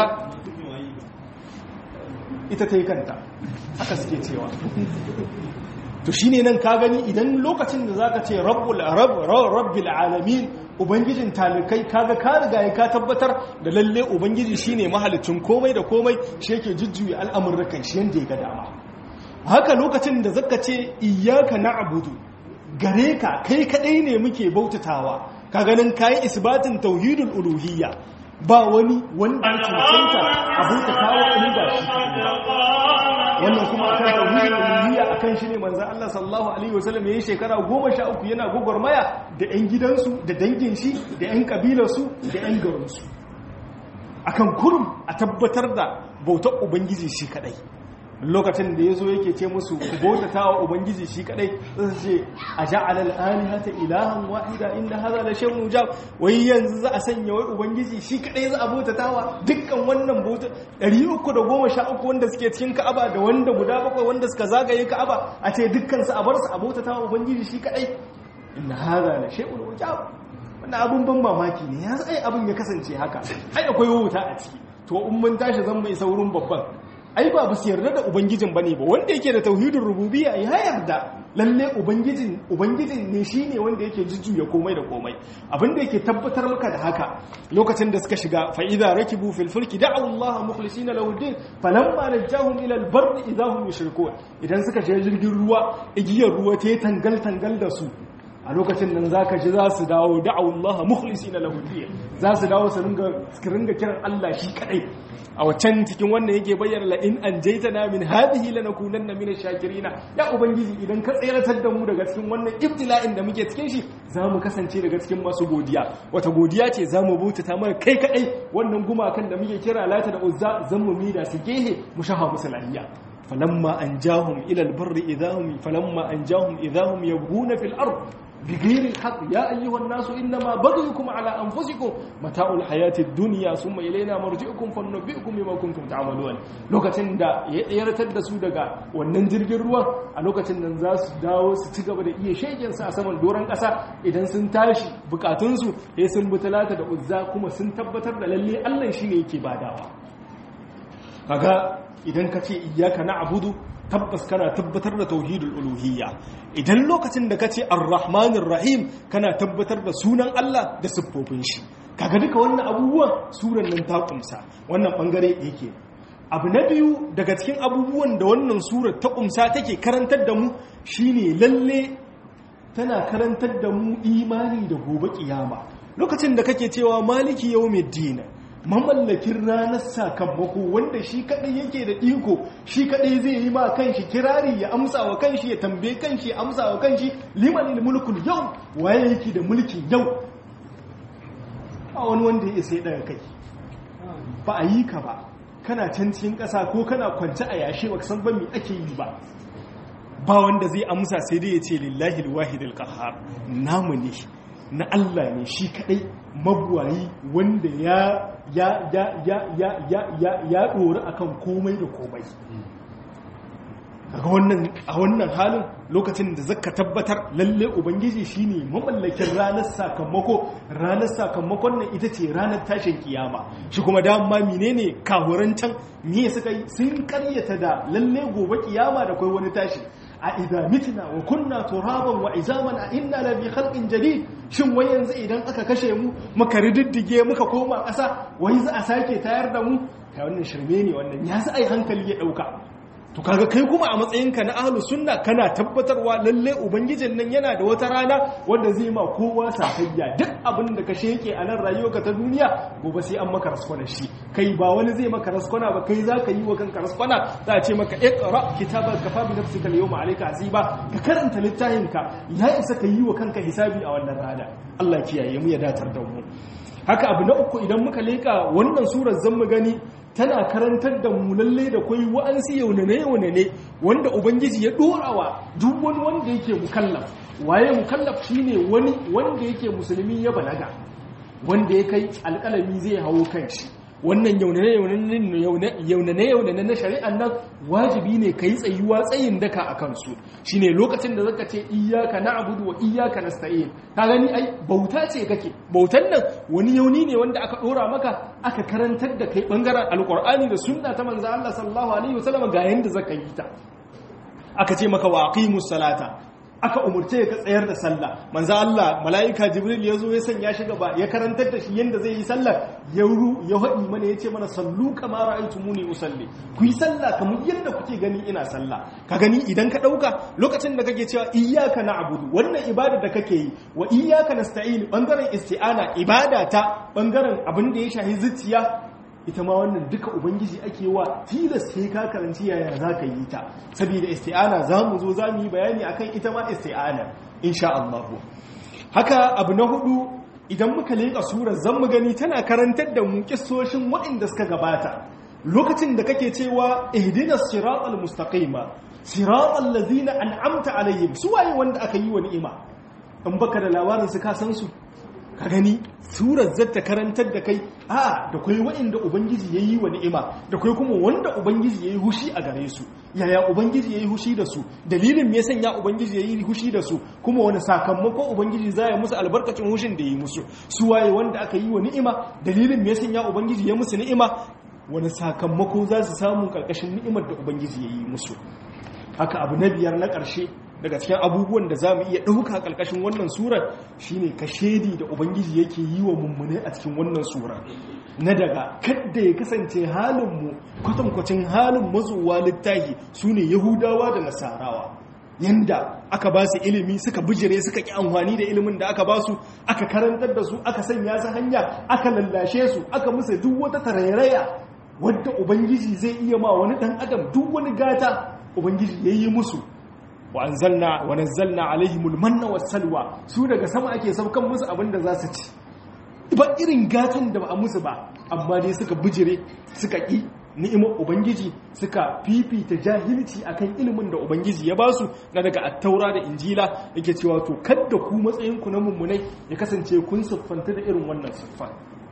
ita ta yi kanta haka suke cewa to shine nan ka gani idan lokacin da zaka ce rabbul rabbil alamin ubangijin talikai kaga ka riga ya ka tabbatar da lalle ubangiji shine mahalicin komai da komai shi yake jujjuya al'amurrukan shi yanda ya ga dama haka lokacin da zaka ce iyyaka na'budu gare ka kai kadai ne muke bautatawa ka ganin kai isbatin tauhidul uluhiyya ba wani wanda ya cancanta a bautatawa in ba shi wannan kuma akan tauhidul uluhiyya akan shi ne manzo Allah sallallahu alaihi wasallam yayin shekara 13 yana gogormaya da ƴan gidansu da dangin shi da ƴan kabilarsu da ƴan garinsu akan kurum a tabbatar da bautar ubangiji shi kadai lokacin da ya zo yake ce musu ku bautata wa ubangiji shi kadai zai ce a ja'ala al-alihata ilahan wahida inda hadha la shay'un mujab wai yanzu za a sanya wai ubangiji shi kadai za a bautata wa dukkan wannan bauta 313 wanda suke cikin Ka'aba da wanda guda bakwai wanda suka zagaye Ka'aba a ce dukkan su a bar su a bautata wa ubangiji shi kadai inna hadha la shay'un mujab wannan abun ban mamaki ne ya sai abun ya kasance haka ai akwai wuta a ciki to in mun tashi zan mai saurin babban ai ba su yarda da ubangijin bane ba wanda yake da tauhidin rububiyya ya yarda lalle ubangijin ubangijin ne shine wanda yake jujjuya komai da komai abinda yake tabbatar maka da haka lokacin da suka shiga fa idza rakibu fil fulki da'u Allah mukhlisina lahu din falamma najahum ila al barri idza hum yushrikun idan suka shiga jirgin ruwa igiyar ruwa ta tangal tangal da su a lokacin nan za ka ji za su dawo da'awullaha mukhlisi na lahudiyya za su dawo su ringa kiran Allah shi kadai a waccan cikin wannan yake bayyana la in an jaita na min hadhihi lanakunanna min ash-shakirina ya ubangiji idan ka tseratar da mu daga cikin wannan ibtila'in da muke cikin shi za mu kasance daga cikin masu godiya wata godiya ce za mu bautata mana kai kadai wannan gumakan da muke kira lata da uzza zan mu mida su gehe mu shaha musu lahiya falamma anjahum ila al-barri idahum falamma anjahum idahum yabghuna fil ard بغير الحق يا أيها الناس إنما بغيكم على أنفسكم متاع الحياة الدنيا ثم إلينا مرجعكم فننبئكم بما كنتم تعملون lokacin da ya tsayaratar da su daga wannan jirgin ruwan a lokacin nan za su dawo su ci gaba da iya shegen su a saman doron ƙasa idan sun tashi bukatunsu ya sun bi talata da uzza kuma sun tabbatar da lalle Allah shine yake badawa kaga idan ka ce iyyaka na'budu tabbas kana tabbatar da tauhidul uluhiyya idan lokacin da kace ar-rahmanir rahim kana tabbatar da sunan Allah da siffofin shi kaga duka wannan abubuwan suran nan ta kumsa wannan bangare yake abu na biyu daga cikin abubuwan da wannan surar ta kumsa take karantar da mu shine lalle tana karantar da mu imani da gobe kiyama lokacin da kake cewa maliki yawmiddin mamallakin ranar sakamako wanda shi kadai yake da iko shi kadai zai yi ma kanshi kirari ya amsa wa kanshi ya tambaye kanshi ya amsa wa kanshi liman mulkul yau waye yake da mulkin yau a wani wanda ya sai daga kai ba a yi ka ba kana can cikin ƙasa ko kana kwance a yashe ba san ba me ake yi ba ba wanda zai amsa sai dai ya ce lillahi alwahidul qahhar namu ne na Allah ne shi kadai mabuwayi wanda ya ya ya ya ya ya ya ya dori akan komai da komai daga wannan a wannan halin lokacin da zaka tabbatar lalle ubangiji shine mamallakin ranar sakamako ranar sakamakon nan ita ce ranar tashin kiyama shi kuma dama menene kahuran can me suka yi sun karyata da lalle gobe kiyama da kai wani tashi a idza mitna wa kunna turaban wa izaman a inna la bi khalqin jadid shin wai yanzu idan aka kashe mu muka riddige muka koma ƙasa wai za a sake tayar da mu kai wannan shirme ne wannan ya sa ai hankali ya dauka to kaga kai kuma a matsayinka na ahlus sunna kana tabbatarwa lalle ubangijin nan yana da wata rana wanda zai ma kowa sakayya duk abin da ka sheke a nan rayuwarka ta duniya gobe sai an maka raskwana shi kai ba wani zai maka raskwana ba kai zaka yi wa kanka raskwana za a ce maka iqra kitabaka kafa bi nafsika al-yawma alayka hasiba ka karanta littafinka ya isa ka yi wa kanka hisabi a wannan rana Allah kiyaye mu ya datar da mu haka abu na uku idan muka leka wannan surar zan mu gani tana karantar da mu lalle da kwai wa'ansu yaunane-yaunane wanda ubangiji ya dorawa duk wani wanda yake mukallaf waye mukallaf shine wani wanda yake musulmi ya balaga wanda ya kai alƙalami zai hawo kan shi wannan yaunane-yaunane na shari'an nan wajibi ne ka yi tsayuwa tsayin daka a kansu shi ne lokacin da zaka ce iyaka na abudu wa iyaka na sta'in ta gani ai bauta ce kake bautan nan wani yauni ne wanda aka ɗora maka aka karantar da kai ɓangaren alƙur'ani da sunna ta manza Allah sallallahu alaihi wasallam ga yanda zaka yi ta aka ce maka wa aqimus salata aka umurce ka tsayar da sallah manzo Allah malaika jibril ya zo ya sanya shi gaba ya karantar da shi yanda zai yi sallah ya ru ya hadi mana yace mana sallu kama ra'aytumuni usalli ku yi sallah kamar yadda kuke gani ina sallah ka gani idan ka dauka lokacin da kake cewa iyyaka na'budu wannan ibada da kake yi wa iyyaka nasta'in bangaren isti'ana ibada ta bangaren abin da ya shahi zuciya ita ma wannan duka ubangiji ake wa tilas sai ka karanci yaya za ka yi ta saboda isti'ana za mu zo za mu yi bayani akan ita ma isti'ana insha Allah haka abu na hudu idan muka leƙa surar zan mu gani tana karantar da mu kissoshin waɗanda suka gabata lokacin da kake cewa ihdinas siratal mustaqima siratal ladzina an'amta alaihim su waye wanda aka yi wa ni'ima in baka da labarin su ka san su ka gani surar zata karantar da kai a da kai wa'inda ubangiji ya yi wa ni'ima da kai kuma wanda ubangiji ya yi hushi a gare su yaya ubangiji ya yi hushi da su dalilin me sanya ubangiji ya yi hushi da su kuma wani sakamako ubangiji za ya musu albarkacin hushin da ya yi musu su waye wanda aka yi wa ni'ima dalilin me sanya ubangiji ya musu ni'ima wani sakamako za su samu karkashin ni'imar da ubangiji ya yi musu haka abu na biyar na ƙarshe daga cikin abubuwan da za mu iya ɗauka ƙarƙashin wannan surar shine ka shaidi da ubangiji yake yi wa mummune a cikin wannan surar na daga kadda ya kasance halinmu kwatankwacin halin mazuwa littahi su ne yahudawa da nasarawa yanda aka ba su ilimi suka bijire suka ƙi amfani da ilimin da aka ba su aka karantar da su aka sanya su hanya aka lallashe su aka musu duk wata tarairaya wadda ubangiji zai iya ma wani ɗan adam duk wani gata ubangiji ya yi musu wa anzalna wa nazzalna alaihimul manna wassalwa su daga sama ake saukan musu abin da za su ci ba irin gatan da ba a musu ba amma dai suka bijire suka ƙi ni'imar ubangiji suka fifita jahilci akan ilimin da ubangiji ya basu na daga attaura da injila yake cewa to kadda ku matsayinku na mummunai ya kasance kun siffanta da irin wannan siffa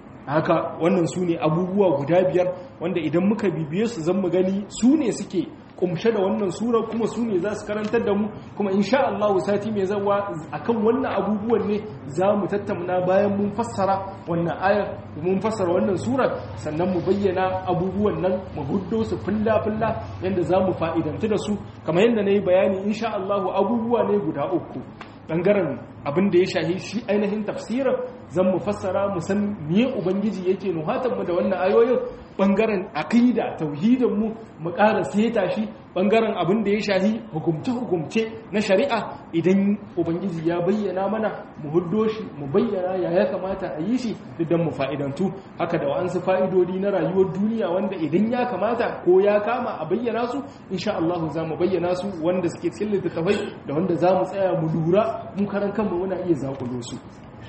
haka wannan su ne abubuwa guda biyar wanda idan muka bibiye su zan mu gani su ne suke kumshe da wannan sura kuma su ne za su karantar da mu kuma insha Allah sati mai zawa akan wannan abubuwan ne za mu tattauna bayan mun fassara wannan ayar mun fassara wannan surar sannan mu bayyana abubuwan nan mu huddo su fulla fulla yanda za mu fa'idantu da su kamar yadda na yi bayani insha Allah abubuwa ne guda uku bangaren abin da ya shahi shi ainihin tafsirin zan mu fassara mu san miye ubangiji yake nuhatan mu da wannan ayoyin bangaren aqida tauhidin mu mu ƙara seta shi bangaren abin da ya shahi hukumce hukumce na shari'a idan ubangiji ya bayyana mana mu huddo shi mu bayyana ya ya kamata a yi shi idan mu fa'idantu haka da wa'ansu fa'idodi na rayuwar duniya wanda idan ya kamata ko ya kama a bayyana su insha Allah za mu bayyana su wanda suke cikin littattafai da wanda za mu tsaya mu lura mu karan kanmu muna iya zakulo su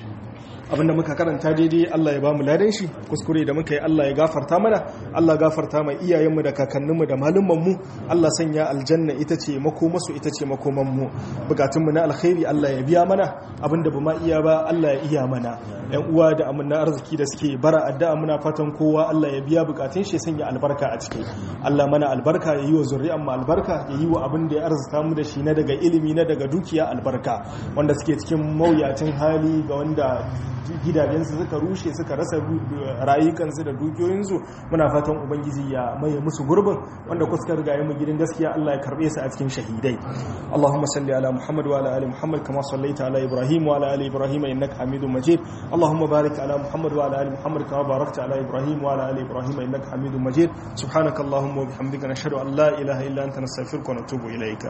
abinda muka karanta daidai Allah ya bamu ladan shi kuskure da muka yi Allah ya gafarta mana Allah gafarta mai iyayenmu da kakanninmu da malumanmu Allah sanya aljanna ita ce makomasu ita ce makomanmu bukatunmu na alkhairi Allah ya biya mana abinda ba ma iya ba Allah ya iya mana yan uwa da amina arziki da suke bara addu'a muna fatan kowa Allah ya biya bukatun shi sanya albarka a ciki Allah mana albarka ya yi wa zuri'an mu albarka ya yi wa abin da ya arzuta mu da shi na daga ilimi na daga dukiya albarka wanda suke cikin mawuyacin hali ga wanda gidajensu suka rushe suka rasa rayukansu da dukiyoyinsu muna fatan ubangiji ya maye musu gurbin wanda kuska riga mu gidan gaskiya Allah ya karbe su a cikin shahidai Allahumma salli ala Muhammad wa ala ali Muhammad kama sallaita ala Ibrahim wa ala ali Ibrahim innaka Hamidum Majid Allahumma barik ala Muhammad wa ala ali Muhammad kama barakta ala Ibrahim wa ala ali Ibrahim innaka Hamidum Majid subhanakallahumma wa bihamdika nashhadu an la ilaha illa anta nastaghfiruka wa natubu ilayka